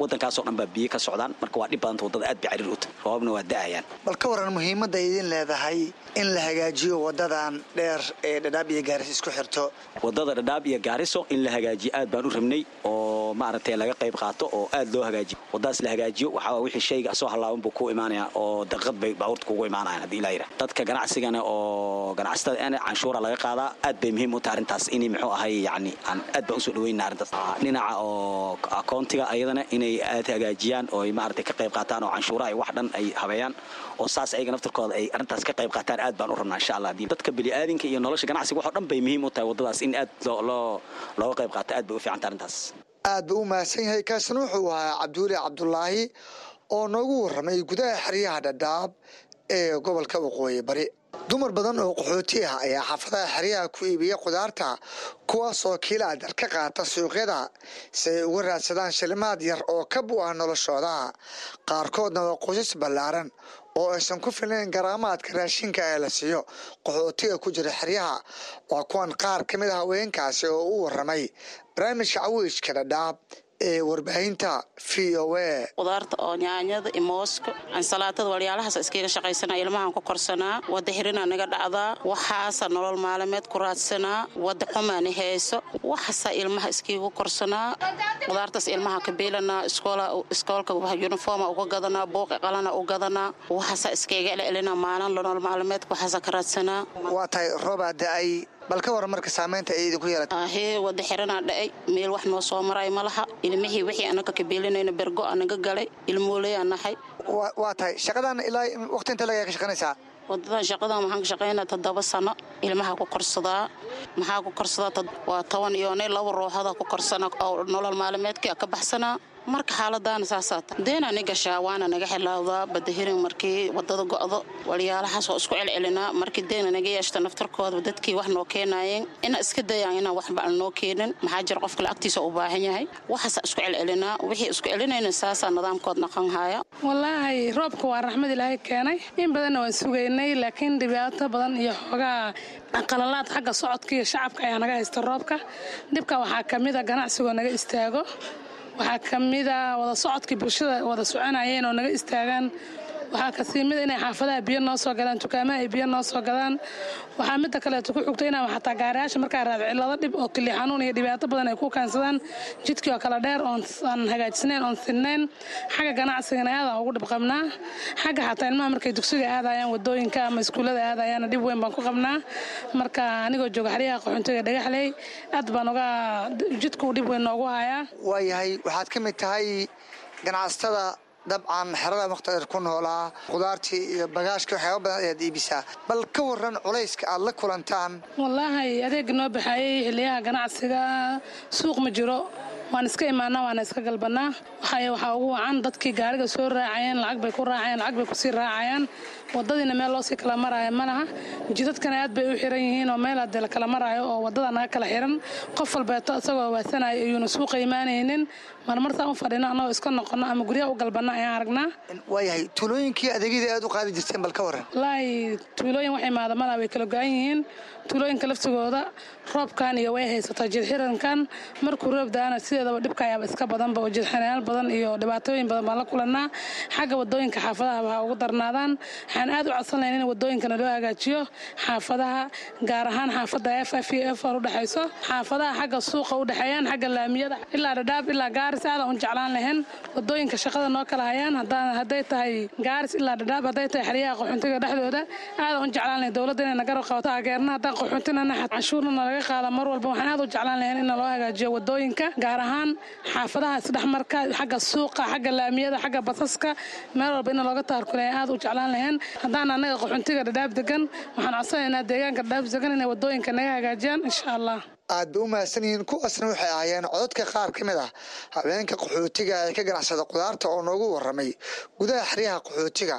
wadankaasoo dhan baa biyo ka socdaan marka waa dhib badanta wadada aad bay cariir u tahay roobabna waa da'ayaan bal ka waran muhiimadda idin leedahay in la hagaajiyo wadadan dheer ee dhadhaab iyo gaaris isku xirto wadada dhadhaab iyo gaariso in la hagaajiyo aad baan u rabnay oo maaragtay laga qayb qaato oo aad loo hagaajiyo wadadaas la hagaajiyo waxaa waa wixii shayga soo halaaban buu ku imaanaya oo daqiiqad bay baabuurta kugu imaanayaan haddii ilaa yidhah dadka ganacsigana oo ganacsatada ana canshuura laga qaadaa aad bay muhiim u tahay arrintaas inay muxuu ahay yacni aan aad baan usoo dhaweynaa arrintaas dhinaca oo akoontiga ayadana inay aad hagaajiyaan oo ay maaragtay ka qayb qaataan oo canshuuraha iyo wax dhan ay habeeyaan oo saas ayaga naftarkooda ay arrintaas ka qayb qaataan aad baan u rabnaa insha allah haddii dadka bini'aadinka iyo nolosha ganacsiga waxoo dhan bay muhiim u tahay waddadaas in aad loo loo looga qayb qaato aad bay u fiican tahay arrintaas aad buu u mahadsan yahay kaasina wuxuu ahaa cabdiweli cabdulaahi oo noogu warramay gudaha xeryaha dhadhaab ee gobolka waqooyi bari dumar badan oo qaxooti ah ayaa xaafadaha xeryaha ku iibiya khudaarta kuwaasoo kiilaadar ka qaata suuqyada si ay uga raadsadaan shilimaad yar oo ka bu ah noloshooda qaarkoodna waa qoysas ballaaran oo aysan ku filnayn garaamaadka raashinka ee la siiyo qaxootiga ku jira xeryaha waa kuwan qaar ka mid a haweenkaasi oo u warramay barnaamijka cawiijka dhadhaab ee warbaahinta v o a qudaarta oo nyaanyada iyo mooska ansalaatada walyaalahaas iskaga shaqaysanaa ilmahan ku korsanaa wada xirinaa naga dhacdaa waxaasa nolol maalimeed ku raadsanaa wada xumaani hayso waxaasa ilmaha iskiigu korsanaa qudaartaas ilmaha ka biilanaa iskoolka uniforma uga gadanaa buuqi qalana u gadanaa waxaasa iskaga celcelinaa maalin nolol maalimeedka waxaasa ka raadsanaa waa tahay roobaa da-ay bal ka waran marka saamaynta ay idinku yeelata ahee wada xiranaa dhacay meel wax noo soo maray ma laha ilmihii wixii anaga ka biilinayna bergo anaga galay ilmooleyaan nahay waa tahay shaqadan ilaa waqti inta laga ka shaqanaysaa wadadan shaqadan waxaan ka shaqaynaa toddoba sano ilmaha ku korsadaa maxaa ku korsadaa waa toban iyo ne laba ruuxada ku korsana oo nolol maalimeedka ka baxsanaa marka xaaladaana saasaata deena ni gashaa waana naga xilaawdaa badahirin markii wadada go'do walyaalahaas oo isku celcelinaa markii deena naga yeeshta naftarkooda dadkii wax noo keenaayeen ina iska dayaan inaan waxba aan noo keenin maxaa jira qofkale agtiisa u baahan yahay waxaasa isku celcelinaa wixii isku celinayna saasaa nidaamkood naqan haya wallaahi roobka waa raxmad ilaahay keenay in badanna waan sugaynay laakiin dhibaato badan iyo xoogaa qalalaad xagga socodka iyo shacabka ayaa naga haysta roobka dhibka waxaa ka mid a ganacsigoo naga istaago waxaa ka mida wada socodkii bulshada wada soconayeen oo naga istaagaan waxaa kasii mida inay xaafadaha biyo noo soo gadaan dukaamaha ay biyo noo soo gadaan waxaa midda kaleeto ku xugta inaa xataa gaariyaasha markaa raad cilado dhib oo kili xanuun iyo dhibaato badan ay ku keensadaan jidkii oo kale dheer oon aan hagaajisnayn oon sinnayn xagga ganacsigana aadaan ugu dhib qabnaa xagga xataa ilmaha markay dugsiga aadayaan wadooyinka ama iskuullada aadayaana dhib weyn baan ku qabnaa marka anigoo jooga xeryaha qaxoontiga dhagaxley aad baan uga jidkuu dhib weyn noogu hayaa waayahay waxaad ka mid tahay ganacsatada dabcan xerada mukhtadir ku noolaa khudaartii iyo bagaashkii waxyaaba badan ayaad iibisaa bal ka waran culayska aad la kulantaan wallaahi adeega noo baxaayey xiliyaha ganacsiga suuq ma jiro waan iska imaanaa waana iska galbanaa waxay waxaa ugu wacan dadkii gaariga soo raacayeen lacag bay ku raacayeen lacag bay kusii raacayaan wadadiina meel loosii kala maraayo ma laha jidadkana aad bay u xiran yihiin oo meel hadee la kala maraayo oo wadada naga kala xiran qof walbeeto isagoo waasanayo ayuuna suuqa imaanaynin marmartaan u fadhino annagoo iska noqono ama guryaha u galbanna ayaan aragnaa waayahay tuulooyinkii adeegyada aad u qaadi jirteen bal ka waran wallaahi tuulooyin wax imaada malaa way kala go-an yihiin tuulooyinka laftigooda roobkan iyo way haysataa jidxirankan markuu roob da-ana sideedaba dhibka ayaaba iska badanba oo jidxirayaal badan iyo dhibaatooyin badan baan la kulanaa xagga wadooyinka xaafadaha waxaa ugu darnaadaan waxaan aad u codsan lahayn in wadooyinkana loo hagaajiyo xaafadaha gaar ahaan xaafada f f iyo f r udhexayso xaafadaha xagga suuqa udhexeeyaan xagga laamiyada ilaa dhadhaab ilaa gaaris aadaan u jeclaan lahayn wadooyinka shaqada noo kala hayaan hadday tahay gaaris ilaa dhadhaab hadday tahay xeryaha qaxoontiga dhexdooda aadaan u jeclaan lahayn dowladda inay nagarab qabato taageerna haddaan qaxoontinana canshuurna nalaga qaada mar walba waxaan aad u jeclaan lahayn in loo hagaajiyo wadooyinka gaar ahaan xaafadaha isdhexmarka xagga suuqa xagga laamiyada xagga basaska meel walba in looga taarkulaya aad u jeclaan lahayn haddaan annaga qaxoontiga dhadhaab degan waxaan codsanaynaa deegaanka dhadhaab degan inay wadooyinka naga hagaajiyaan insha allah aad bay u mahadsan yihiin kuwaasna waxay ahaayeen cododka qaar ka mid ah habeenka qaxootiga ee ka ganacsada khudaarta oo noogu warramay gudaha xeryaha qaxootiga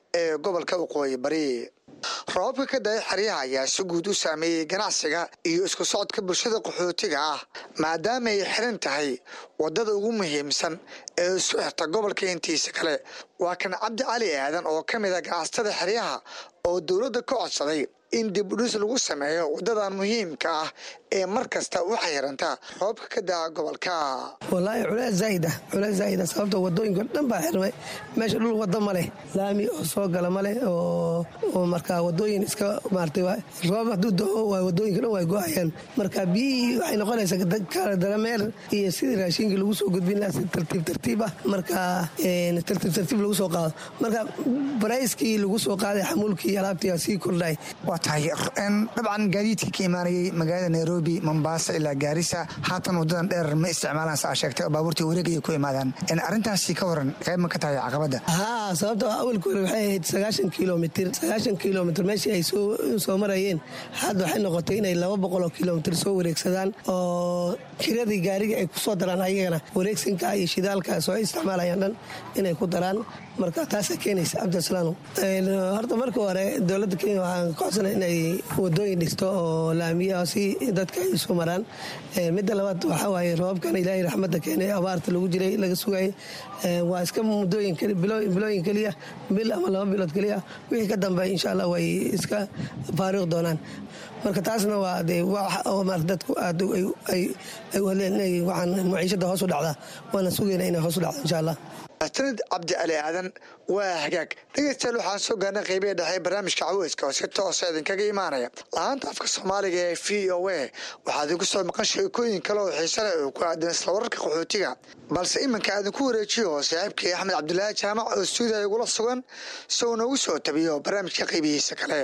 ee gobolka waqooyi bari roobabka ka da-ay xeryaha ayaa si guud u saameeyey ganacsiga iyo isku socodka bulshada qaxootiga ah maadaama ay xiran tahay wadada ugu muhiimsan ee isu xirta gobolka intiisa kale waa kan cabdi cali aadan oo ka mid a ganacsatada xeryaha oo dowladda ka codsaday in dib udhis lagu sameeyo wadadan muhiimka ah ee mar kasta u xayranta roobka ka daa gobolka walaahi culees zaa'id ah culees zaa'id ah sababta wadooyinka dhan baa xirmay meesha dhul wada ma leh laami oo soo gala ma leh oo oo markaa wadooyin iska maartay waa roob hadduu dao waa wadooyinka dhan waa go-ayaan marka biyihii waxay noqonaysaa kala darameer iyo sidii raashinkii lagu soo gudbin lahaa si tartiib tartiib ah marka tartiib tartiib lagu soo qaado marka barayskii lagu soo qaaday xamuulkii alaabtii sii kordhay waa tahay dabcan gaadiidka ka imaanayay magaalada nairobi mombasa ilaa gaarisa haatan wadadan dheer ma isticmaalaan saa sheegtay oo baabuurtii wareegaya ku imaadaan arrintaasi ka waran qayb ma ka tahay caqabadda haa sababta awalka hore waxay ahayd sagaashan kilomitr sagaashan kilomitr meeshii ay soo marayeen hadda waxay noqotay inay laba boqol oo kilomitr soo wareegsadaan oo kiradii gaariga ay ku soo daraan ayagana wareegsinka iyo shidaalka soo isticmaalayaan dhan inay ku daraan marka taasaa keenaysa cabdisalaam horta marka hore dowladda kenya waxaan ka codsana inay wadooyin dhisto oo laamiya si dadka ay isu maraan midda labaad waxaa waaye roobabkan ilaahay raxmadda keenay abaarta lagu jiray laga sugayay waa iska muddooyin bilooyin keliya bil ama laba bilood keliya wixii ka dambeey insha allah way iska faariiq doonaan marka taasna waa dee mar dadku aad ay u hadleen inay waxaan maciishada hoos u dhacdaa waana sugayna inay hoos u dhacdo insha allah sanad cabdi cali aadan waa hagaag dhegeystayaal waxaan soo gaarnay qeybihi dhexe barnaamijka caweyska oo si toosa idinkaga imaanaya la-aanta afka soomaaliga ee v o a waxaa idinku soo maqan sheekooyin kale oo xiise leh oo ku aadan isla wararka qaxootiga balse iminka aadinku wareejiyo oo saaxiibkii axmed cabdulaahi jaamac oo stuudiya igula sugan si uu noogu soo tabiyo barnaamijka qeybihiisa kale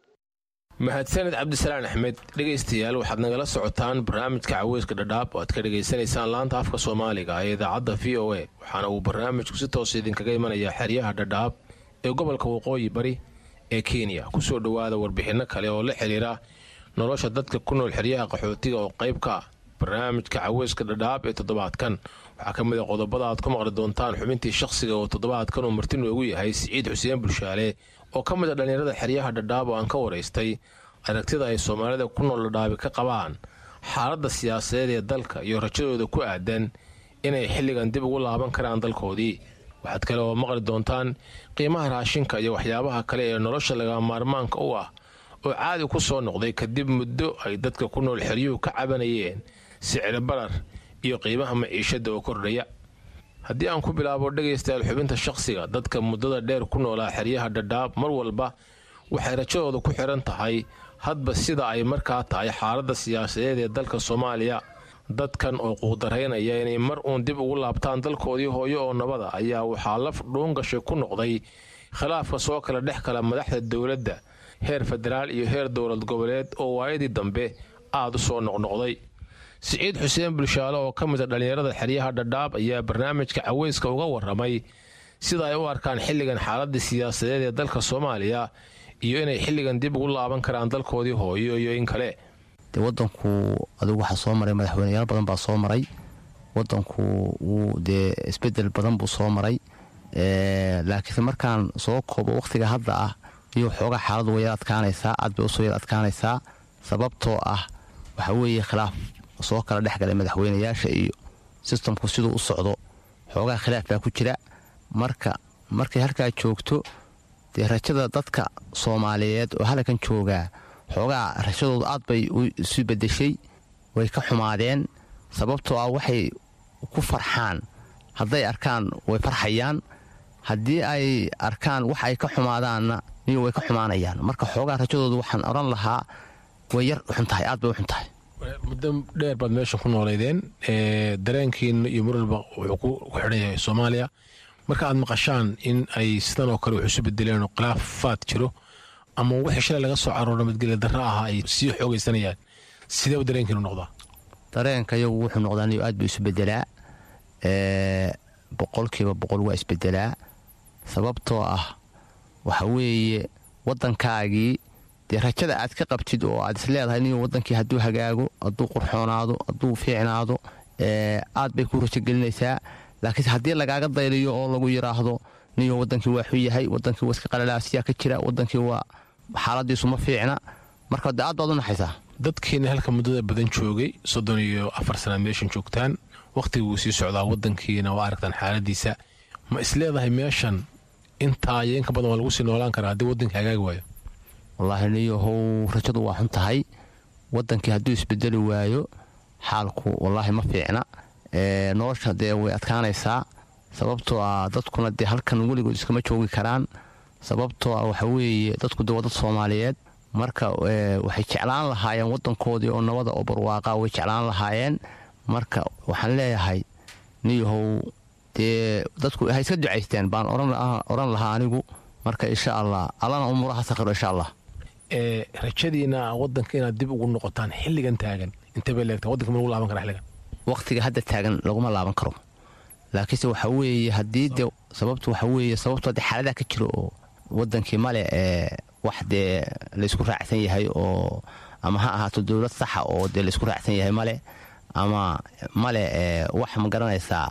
mahadsaned cabdisalaan axmed dhegaystayaal waxaad nagala socotaan barnaamijka caweyska dhadhaab oo aad ka dhegaysanaysaan laanta afka soomaaliga ee idaacadda v o a waxaana uu barnaamijku si toosa idinkaga imanayaa xeryaha dhadhaab ee gobolka waqooyi bari ee kenya kusoo dhowaada warbixinno kale oo la xidhiira nolosha dadka ku nool xeryaha qaxootiga oo qayb ka ah barnaamijka caweyska dhadhaab ee toddobaadkan waxaa ka mid a qodobada aad ku maqli doontaan xubintii shakhsiga oo toddobaadkan uu marti noogu yahay siciid xuseen bulshaale oo ka mid a dhallinyarada xeryaha dhadhaab oo aan ka waraystay aragtida ay soomaalida ku nool dhadhaabi ka qabaan xaaladda siyaasadeed ee dalka iyo rajadooda ku aadan inay xilligan dib ugu laaban karaan dalkoodii waxaad kale oo maqli doontaan qiimaha raashinka iyo waxyaabaha kale ee nolosha laga maarmaanka u ah oo caadi ku soo noqday kadib muddo ay dadka ku nool xeryuhu ka cabanayeen sicir barar iyo qiimaha maciishadda oo kordhaya haddii aan ku bilaabo dhegaystayaal xubinta shakhsiga dadka muddada dheer ku noolaa xeryaha dhadhaab mar walba waxay rajadooda ku xidhan tahay hadba sida ay markaa tahay xaaladda siyaasadeed ee dalka soomaaliya dadkan oo quudaraynaya inay mar uun dib ugu laabtaan dalkoodii hooyo oo nabada ayaa waxaa laf dhuungashay ku noqday khilaafka soo kala dhex kala madaxda dowladda heer federaal iyo heer dowlad goboleed oo waayadii dambe aad u soo noqnoqday siciid xuseen bulshaale oo ka mid a dhallinyarada xeryaha dhadhaab ayaa barnaamijka caweyska uga waramay sida ay u arkaan xilligan xaaladda siyaasadeed ee dalka soomaaliya iyo inay xilligan dib ugu laaban karaan dalkoodii hooyo iyo in kale de wadanku adigu waxaa soo maray madaxweyneyaal badan baa soo maray wadanku wuu dee isbedel badan buu soo maray laakiinse markaan soo koobo wakhtiga hadda ah iyo xoogaa xaaladu way yar adkaanaysaa aad bay usoo yar adkaanaysaa sababtoo ah waxaa weeye khilaaf soo kala dhex galay madaxweyneyaasha iyo sistamku siduu u socdo xoogaa khilaaf baa ku jira marka markay halkaa joogto dee rajada dadka soomaaliyeed oo halkan joogaa xoogaa rajadoodu aad bay isu bedeshay way ka xumaadeen sababtoo ah waxay ku farxaan hadday arkaan way farxayaan haddii ay arkaan wax ay ka xumaadaanna niyo way ka xumaanayaan marka xoogaa rajadoodu waxaan odhan lahaa way yar xun tahay aad bay u xun tahay muddo dheer baad meesha ku nooleydeen dareenkiina iyo marwalba wuxuu ku xidhan yahay soomaaliya marka aad maqashaan in ay sidan oo kale wax isu bedeleen oo khilaafaad jiro ama wixii shalay laga soo carooro madgelya darra ahaa ay sii xoogaysanayaan sidee u dareenkiinu noqdaa dareenka iyagu wuxuu noqdaa niyo aad buu isu bedelaa boqolkiiba boqol waa isbedelaa sababtoo ah waxa weeye waddankaagii dee rajada aad ka qabtid oo aad isleedahay niyo waddankii hadduu hagaago hadduu qurxoonaado hadduu fiicnaado aad bay ku rajo gelinaysaa laakiinse haddii lagaaga dayliyo oo lagu yidhaahdo niyo wadankii waa xun yahay wadankii waa iska qalalaasiyaa ka jira wadankii waa xaaladiisu ma fiicna marka de aad baad u naxaysaa dadkiina halka muddada badan joogay soddon iyo afar sanaad meeshan joogtaan wakhtiga wuu sii socdaa wadankiina waa aragtaan xaaladiisa ma isleedahay meeshan intaa iyo inka badan waa lagu sii noolaan karaa haddii wadankii hagaagi waayo wallaahi niyahow rajadu waa xun tahay wadankii hadduu isbedeli waayo xaalku wallaahi ma fiicna ee, nolosha dee way adkaanaysaa sababtoo ah dadkuna dee halkan weligood iskama joogi karaan sababtoo ah waxa weeye dadku dee waa dad soomaaliyeed marka ee, waxay jeclaan lahaayeen wadankoodii oo nabada oo barwaaqa way jeclaan lahaayeen marka waxaan leeyahay niyahow dee dadku ha iska ducaysteen baan oran oran lahaa anigu marka insha allah allana umuuraha sakhiro insha allah ee rajadiina wadanka inaad dib ugu noqotaan xilligan taagan intee bay leegtaa wadanka ma lagu laaban karaa xilligan waqtiga hadda taagan laguma laaban karo laakiinse waxa weeye haddii de sababtu waxa weeye sababtu hadde xaaladaha ka jiro oo wadankii male ee wax dee laysku raacsan yahay oo ama ha ahaato dowlad saxa oo dee laysku raacsan yahay male ama male ee wax ma garanaysaa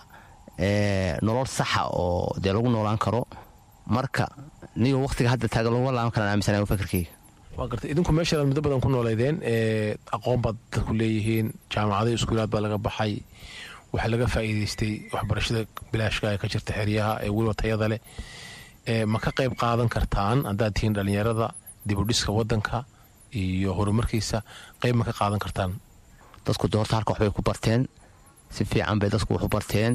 ee nolol saxa oo dee lagu noolaan karo marka niyo waqtiga hadda taagan laguma laaban karaan aaminsanaya fakarkeyga waa gartay idinku meeshaad muddo badan ku nooleydeen ee aqoon baad dadku leeyihiin jaamacado iskuulaad baa laga baxay waxaa laga faa'iidaystay waxbarashada bilaashka ee ka jirta xeryaha ee weliba tayada leh ee ma ka qayb qaadan kartaan haddaad tihiin dhallinyarada dibudhiska wadanka iyo horumarkiisa qayb ma ka qaadan kartaan dadku de horta halka waxbay ku barteen si fiican bay dadku wax u barteen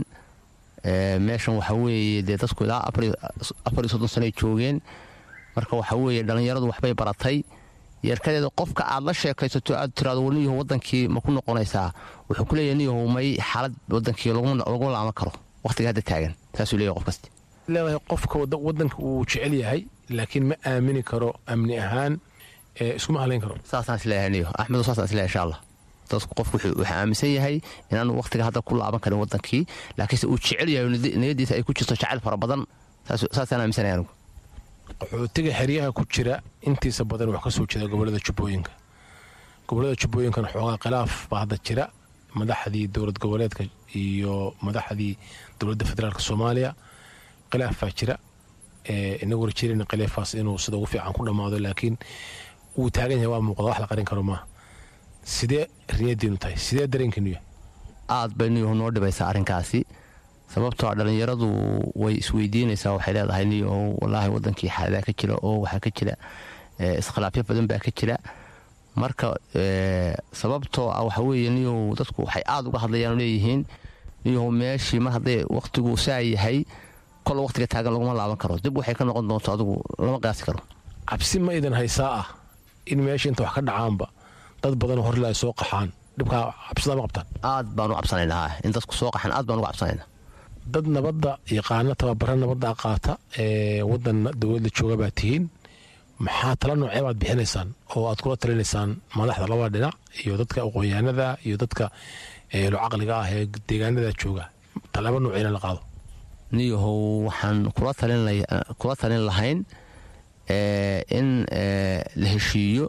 ee, meeshan waxa weeye dee dadku ilaa afar iyo- afar iyo soddon sanoay joogeen marka waxa weeye dhallinyaradu waxbay baratay yeerkadeeda qofka aad la sheekaysato aad tiraado war niyahow wadankii ma ku noqonaysaa wuxuu ku leeyahay niyahow may xaalad wadankii laguma laguma laaban karo waqtiga hadda taagan saasuu leeyahay qof kasta leedahay qofka wada- wadanka uu jecel yahay laakiin ma aamini karo amni ahaan ee iskuma halayn karo saasaan isleeyahay niyo axmedo saasaan isleeyahay insha allah dadku qofku wuxuu wuxuu aaminsan yahay inaanu waqtiga hadda ku laaban karin wadankii laakiinse uu jecel yahay oo niyad- niyadiisa ay ku jirto jacayl fara badan saas- saasaan aaminsanaya anigu qaxootiga xeryaha ku jira intiisa badan wax ka soo jeeda gobolada jubbooyinka gobolada jubbooyinkana xoogaa khilaaf baa hadda jira madaxdii dowlad goboleedka iyo madaxdii dowladda federaalk soomaaliya khilaaf baa jira ee inagu rajeynayna khilaafaas inuu sida ugu fiican ku dhammaado laakiin wuu taagan yahay waa muuqda wax la qarin karo maaha sidee riyadiinu tahay sidee dareenkiinu yahay aad bay niyahu noo dhibaysaa arrinkaasi sababtoo ah dhallinyaradu way isweydiinaysaa waxay leedahay niyahow wallaahi wadankii xaaladaha ka jira oo waxaa ka jira ee, iskhilaafyo badan baa ka jira marka ee, sababtoo ah waxa weeye niyahow dadku waxay aad uga hadlayaan oo leeyihiin niyahow meeshii mar hadday waqtigu saa yahay kol waqtiga taagan laguma laaban karo dib waxay ka noqon doonto adigu lama qiyaasi karo cabsi ma idan haysaa ah in meesha inta wax ka dhacaanba dad badan horle ay soo qaxaan dhibkaa cabsidaa ma qabtaan aad baan u cabsanaynaa in dadku soo qaxan aad baan uga cabsanaynaa dad nabadda yaqaana tababara nabadda qaata ee wadan dowladda jooga baa tihiin maxaa tala noocee baad bixinaysaan oo aad kula talinaysaan madaxda labada dhinac iyo dadka aqoonyahanada iyo dadka eelo caqliga ah ee deegaanada jooga talaabo nooceyna la qaado niyahow waxaan kula talin lay- kula talin lahayn ee, in ee, la heshiiyo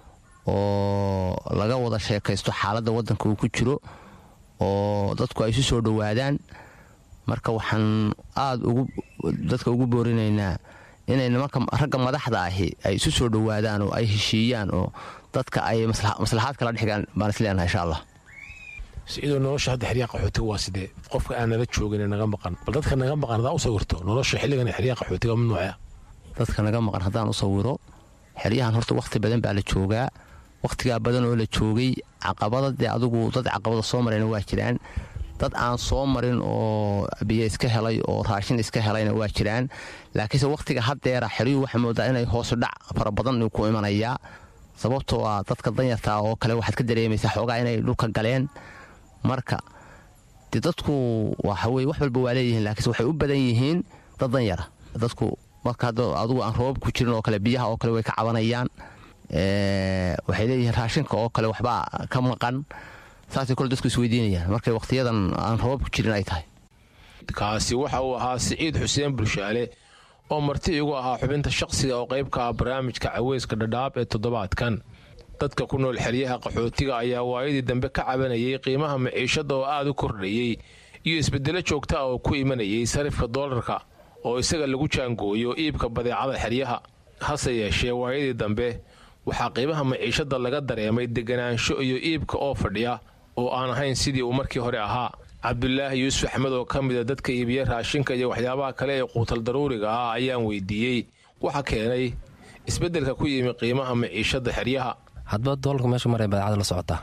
oo laga wada sheekaysto xaaladda waddanka uu ku jiro oo dadku ay isu soo dhowaadaan marka waxaan aad ugu dadka ugu boorinaynaa inay nimanka ragga madaxda ahi ay isu soo dhowaadaan oo ay heshiiyaan oo dadka ay masla- maslaxaad kala dhexgaan baan isleenahay insha allah sidoo nolosha hadda xeryaha qaxootiga waa sidee qofka aan nala joogin ee naga maqan bal dadka naga maqan hadaa u sawirto nolosha xilligan ee xeryaha qaxootiga mid noocee ah dadka naga maqan haddaan u sawiro xeryahan horta wakhti badan baa la joogaa wakhtigaa badan oo la joogay caqabada dee adigu dad caqabada soo marayna waa jiraan dad aan soo marin oo biyo iska helay oo raashin iska helayna waa jiraan laakiinse wakhtiga haddeera xeryuhu waxaa moodaa inay hoosu dhac fara badan ku imanayaa sababtoo ah dadka danyartaa oo kale waxaad ka dareemaysaa xoogaa inay dhulka galeen marka de dadku waxa weye wax walba waa leeyihiin laakiinse waxay u badan yihiin dad danyara dadku marka hadda adigu aan roobab ku jirin oo kale biyaha oo kale way ka cabanayaan Ee, waxay leeyihiin raashinka oo kale waxbaa ka maqan saasay kole dadku isweydiinayaan markay wakhtiyadan aan roobab ku jirin ay tahay kaasi waxa uu ahaa siciid xuseen bulshaale oo marti igu ahaa xubinta shaqsiga oo qayb ka ah barnaamijka caweyska dhadhaab ee toddobaadkan dadka ku nool xeryaha qaxootiga ayaa waayadii dambe ka cabanayay qiimaha maciishada oo aad u kordhayey iyo isbedelo joogta ah oo ku imanayay sarifka doolarka oo isaga lagu jaangooyo iibka badeecada xeryaha hase yeeshee waayadii dambe waxaa qiimaha maciishada laga dareemay deganaansho iyo iibka oo fadhiya oo aan ahayn sidii uu markii hore ahaa cabdulaahi yuusuf axmed oo ka mida dadka iibiya raashinka iyo waxyaabaha kale ee quutal daruuriga ah ayaan weydiiyey waxa keenay isbeddelka ku yimi qiimaha maciishada xeryaha hadba doolarka meeshu maray badeecada la socotaa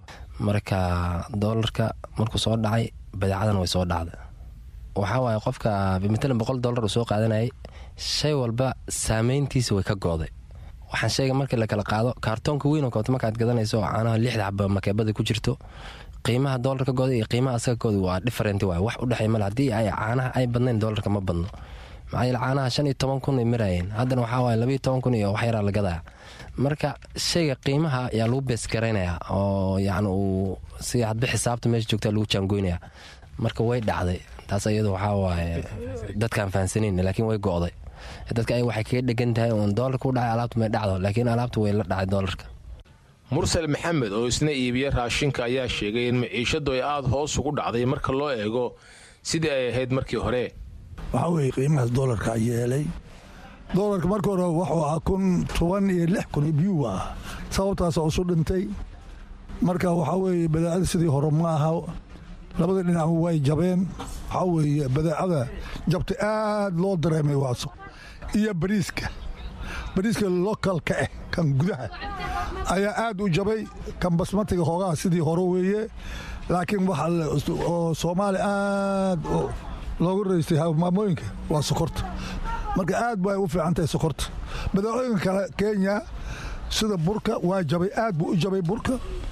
marka doolarka markuu soo dhacay badeecadana way soo dhacday waxaa waaye qofka matalan boqol doolar uu soo qaadanayay shay walba saameyntiisa way ka gooday waxaan sheega markii la kala qaado kaartoonka weyn oo koobta markaad gadanayso oo caanaha lixda xaba makeebada ku jirto qiimaha doolarka gooda iyo qiimaha asaga gooda waa different waay wax u dhexey male haddii ay caanaha ay badnayn doolarka ma badno maxaa yeele caanaha shan iyo toban kun ay maraayeen haddana waxaa waaye labaiyo toban kun iyo wax yaraa la gadaya marka shayga qiimaha ayaa lagu beesgaraynaya oo yacni uu si hadba xisaabta meesha joogtaa lagu jaangoynaya marka way dhacday taas iyadu waxaa waaye dadkaan fahansanayn laakiin way go'day dadka ay waxay kaga dhegan tahay uun doolarka u dhacay alaabta may dhacdo laakiin alaabta way la dhacay doolarka mursal maxamed oo isna iibiya raashinka ayaa sheegay in maciishadu ay aada hoos ugu dhacday marka loo eego sidii ay ahayd markii hore waxaa weeye qiimahaas doolarka yeelay doolarka marka hore wuxuu ahaa kun toban iyo lix kun biyuu ah sababtaas oo isu dhintay marka waxaa weeye badeecada sidii hore ma aha labada dhinac way jabeen waxaa weeye badeecada jabta aad loo dareemay waaso iyo bariiska bariiska lokalka ah kan gudaha ayaa aad u jabay kan basmatiga hoogaha sidii hore weeye laakiin waxa oo soomaali aad loogu raystay maamooyinka waa sokorta marka aad bay u fiican tahay sokorta badeecooyinka kale kenya sida burka waa jabay aad buu u jabay burka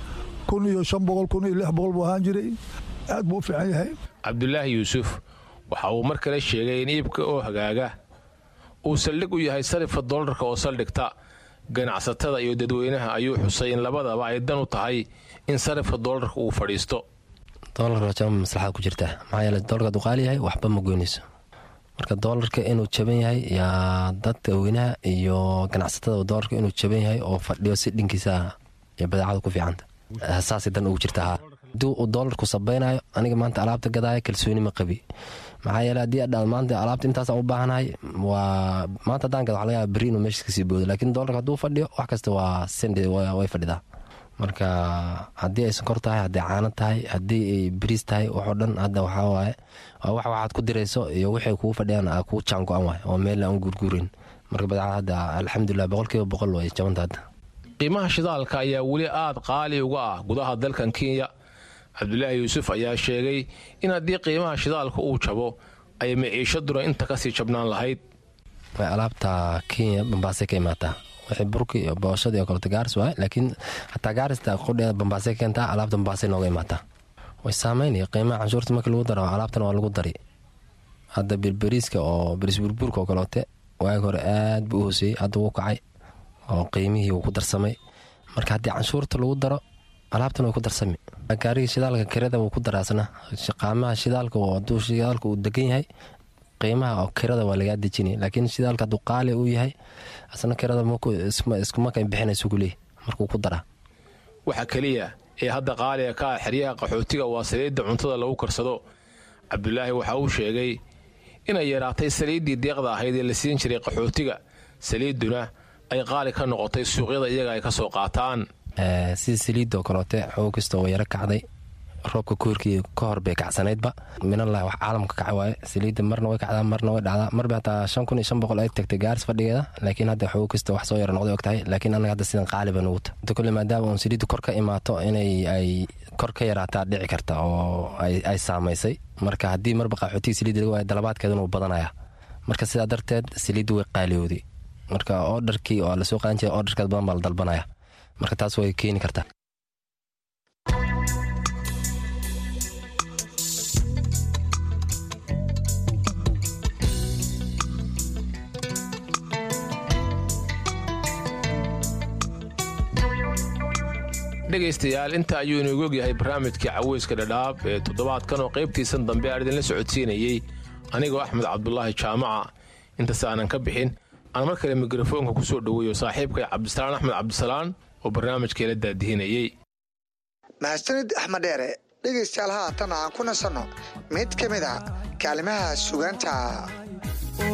kun iyo shan boqol kun iyo lix boqol buu ahaan jiray aad buu u fiican yahay cabdulaahi yuusuf waxa uu mar kale sheegay in iibka oo hagaaga uu saldhig u yahay sarifka doolarka oo saldhigta ganacsatada iyo dadweynaha ayuu xusay in labadaba ay dan u tahay in sarifka doolarka uu fadhiisto doolarka jaba maslaxad ku jirta maxaa yeele doolarka hadduu qaali yahay waxba ma goynayso marka doolarka inuu jaban yahay yaa dadka weynaha iyo ganacsatada doolarka inuu jaban yahay oo fadhiyo si dhinkiisa iyo badeecada ku fiicanta saasay dan ugu jirta haa haddii uu doolarku sabaynayo aniga maanta alaabta gadaaya kalsooni ma qabi maxaa yeele haddii adhaad maanta alaabta intaasaan u baahanahay waa maanta haddaan gada waxa laga yaaba berri inuu meesha kasii boodo laakiin doolarka hadduu fadhiyo wax kasta waa sende way fadhidaa marka haddii ay sonkor tahay hadday caano tahay haddii ay bariis tahay waxoo dhan hadda waxaa waaye waa wax waxaad ku dirayso iyo waxay kugu fadhiyaan aa kuu jaan go-an waay oo meel aan guurguurin marka badeecada hadda alxamdulilah boqolkiiba boqol way jabanta hadda qiimaha shidaalka ayaa weli aad qaali uga ah gudaha dalkan kenya cabdulaahi yuusuf ayaa sheegay in haddii qiimaha shidaalka uu jabo ay maciishaduna inta kasii jabnaan lahayd alaabta kenya bambaasay ka imaataa wixii burki iyo booshada iyo kaleto gaaris waay laakiin xataa gaarista qudheeda bambaasay ka keentaa alaabta bambaasay nooga imaataa way saameynaya qiimaha canshuurta markii lagu daro alaabtana waa lagu dari hadda birberiiska oo beriis burburka oo kaleote waagi hore aad buu u hooseeyey hadda wuu kacay oo qiimihii wuu ku darsamay marka haddii canshuurta lagu daro alaabtan way ku darsami gaariga shidaalka kirada wuu ku daraasna qaamaha shidaalka haduu shidaalka uu degan yahay qiimaha oo kirada waa lagaa dejinaya laakiin shidaalka hadduu qaali uu yahay asna kirada iskumaka bixinaysu kuleeyahy markuu ku daraa waxa keliya ee hadda qaaliga ka ah xeryaha qaxootiga waa saliidda cuntada lagu karsado cabdulaahi waxa uu sheegay inay yaraatay saliiddii deeqda ahayd ee la siin jiray qaxootiga saliidduna ay qaali ka noqotay suuqyada iyaga ay ka soo qaataan sida saliidda oo kaloote xoog kastoo way yaro kacday roobka koorkii ka hor bay kacsanaydba minalah wax caalamka kaca waaye saliidda marna way kacdaa marna way dhacdaa marba hataa shan kun iyo shan boqol ay tagtay gaaris fadhigeeda laakiin hadda xoog kasta wax soo yaro noqday og tahay laakiin annaga hadda sidan qaaliba nugu ta inta kole maadaama uun saliidda kor ka imaato inay ay kor ka yaraataa dhici karta oo ay saamaysay marka haddii marba qaxootiga saliidda laga waayo dalabaadkeeduna uu badanaya marka sidaa darteed saliidda way qaaliyooday marka oodharkii oo lasoo qaadan jiray oodharkeed badan baa la dalbanaya marka taas way keeni kartaa dhegaystayaal inta ayuu inoogu ogyahay barnaamijkii caweyska dhadhaab ee toddobaadkan oo qaybtiisan dambe aan idinla socodsiinayey anigoo axmed cabdulaahi jaamaca intaas aanan ka bixin aan mar kale mikrofoonka ku soo dhoweeyo saaxiibkay cabdisalaan axmed cabdisalaan oo barnaamijkeela daadihinayey mahadsanid axmed dheere dhegaystayaal haatan aan ku nasanno mid ka mid a kaalimaha sugaanta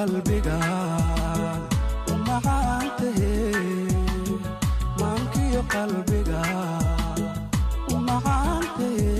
qalbiga u macaantahe maankiyo qalbiga u macaantahe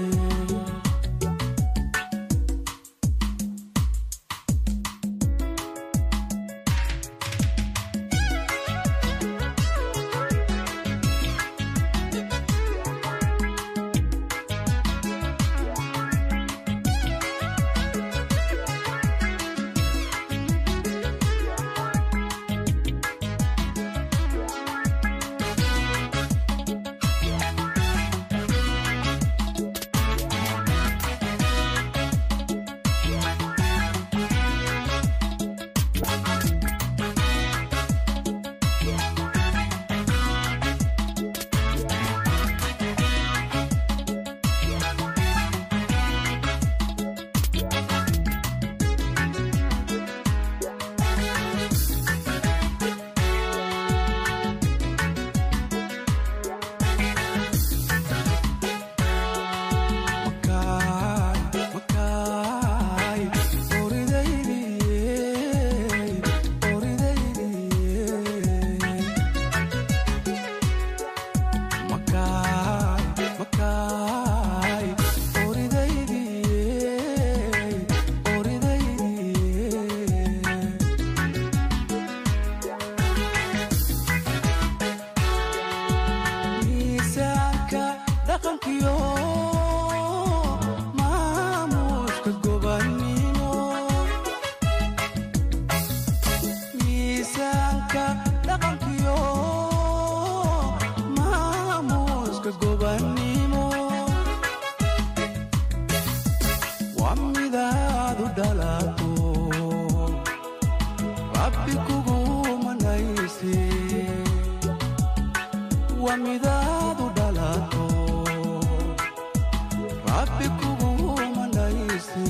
miisaanka dhaqankiyo maamuuska gobannimo miisaanka dhaqankiyo maamuuska gobannimo waa midaadu dhalato rabbi kugu manayse waa midaadu dhalato rabbi kugu manayse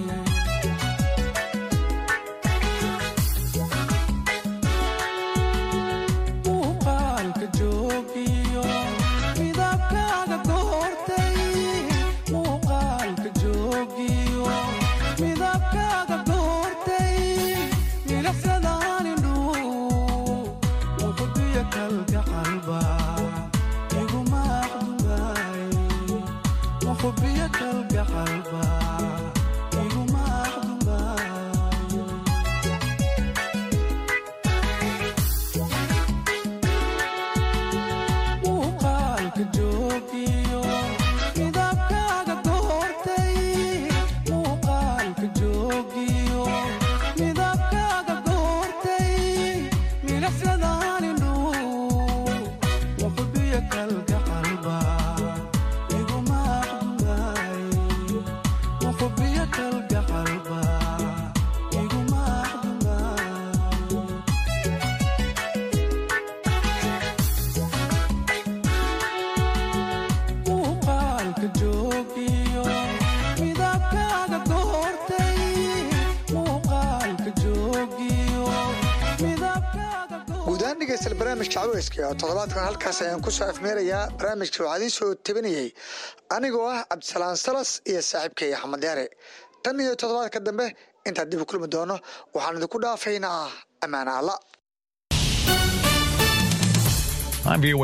muuqaalka joogiyo midabkaaga goortay muuqaalka joogiyo midabkaaga goortay milicsadaan indhuu muqdiyo kalgacalba iguma aqdumaay muqbiyo kalgacalba iguma aqdumaay muuqaalka joogiyo midabkaaga goortay muuqaalka joogiyo midabkaaga goortay milicsadaan indhuu muqbiyo kalgacalba iguma aqdumaay muqbiyo kalgacalba iguma aqdumaay muuqaalka joogiyo midabkaaga goortay muuqaalka joogiyo midabkaaga guudahaan dhegeystayaal barnaamijka caweyska oo toddobaadkan halkaas ayaan ku soo afmeerayaa barnaamijka waxaa idiin soo tabinayay anigoo ah cabdisalaan salas iyo saaxiibkay axmed yaare tan iyo toddobaadka dambe intaan dib u kulmi doono waxaan idinku dhaafaynaa ammaana alla I'm VOA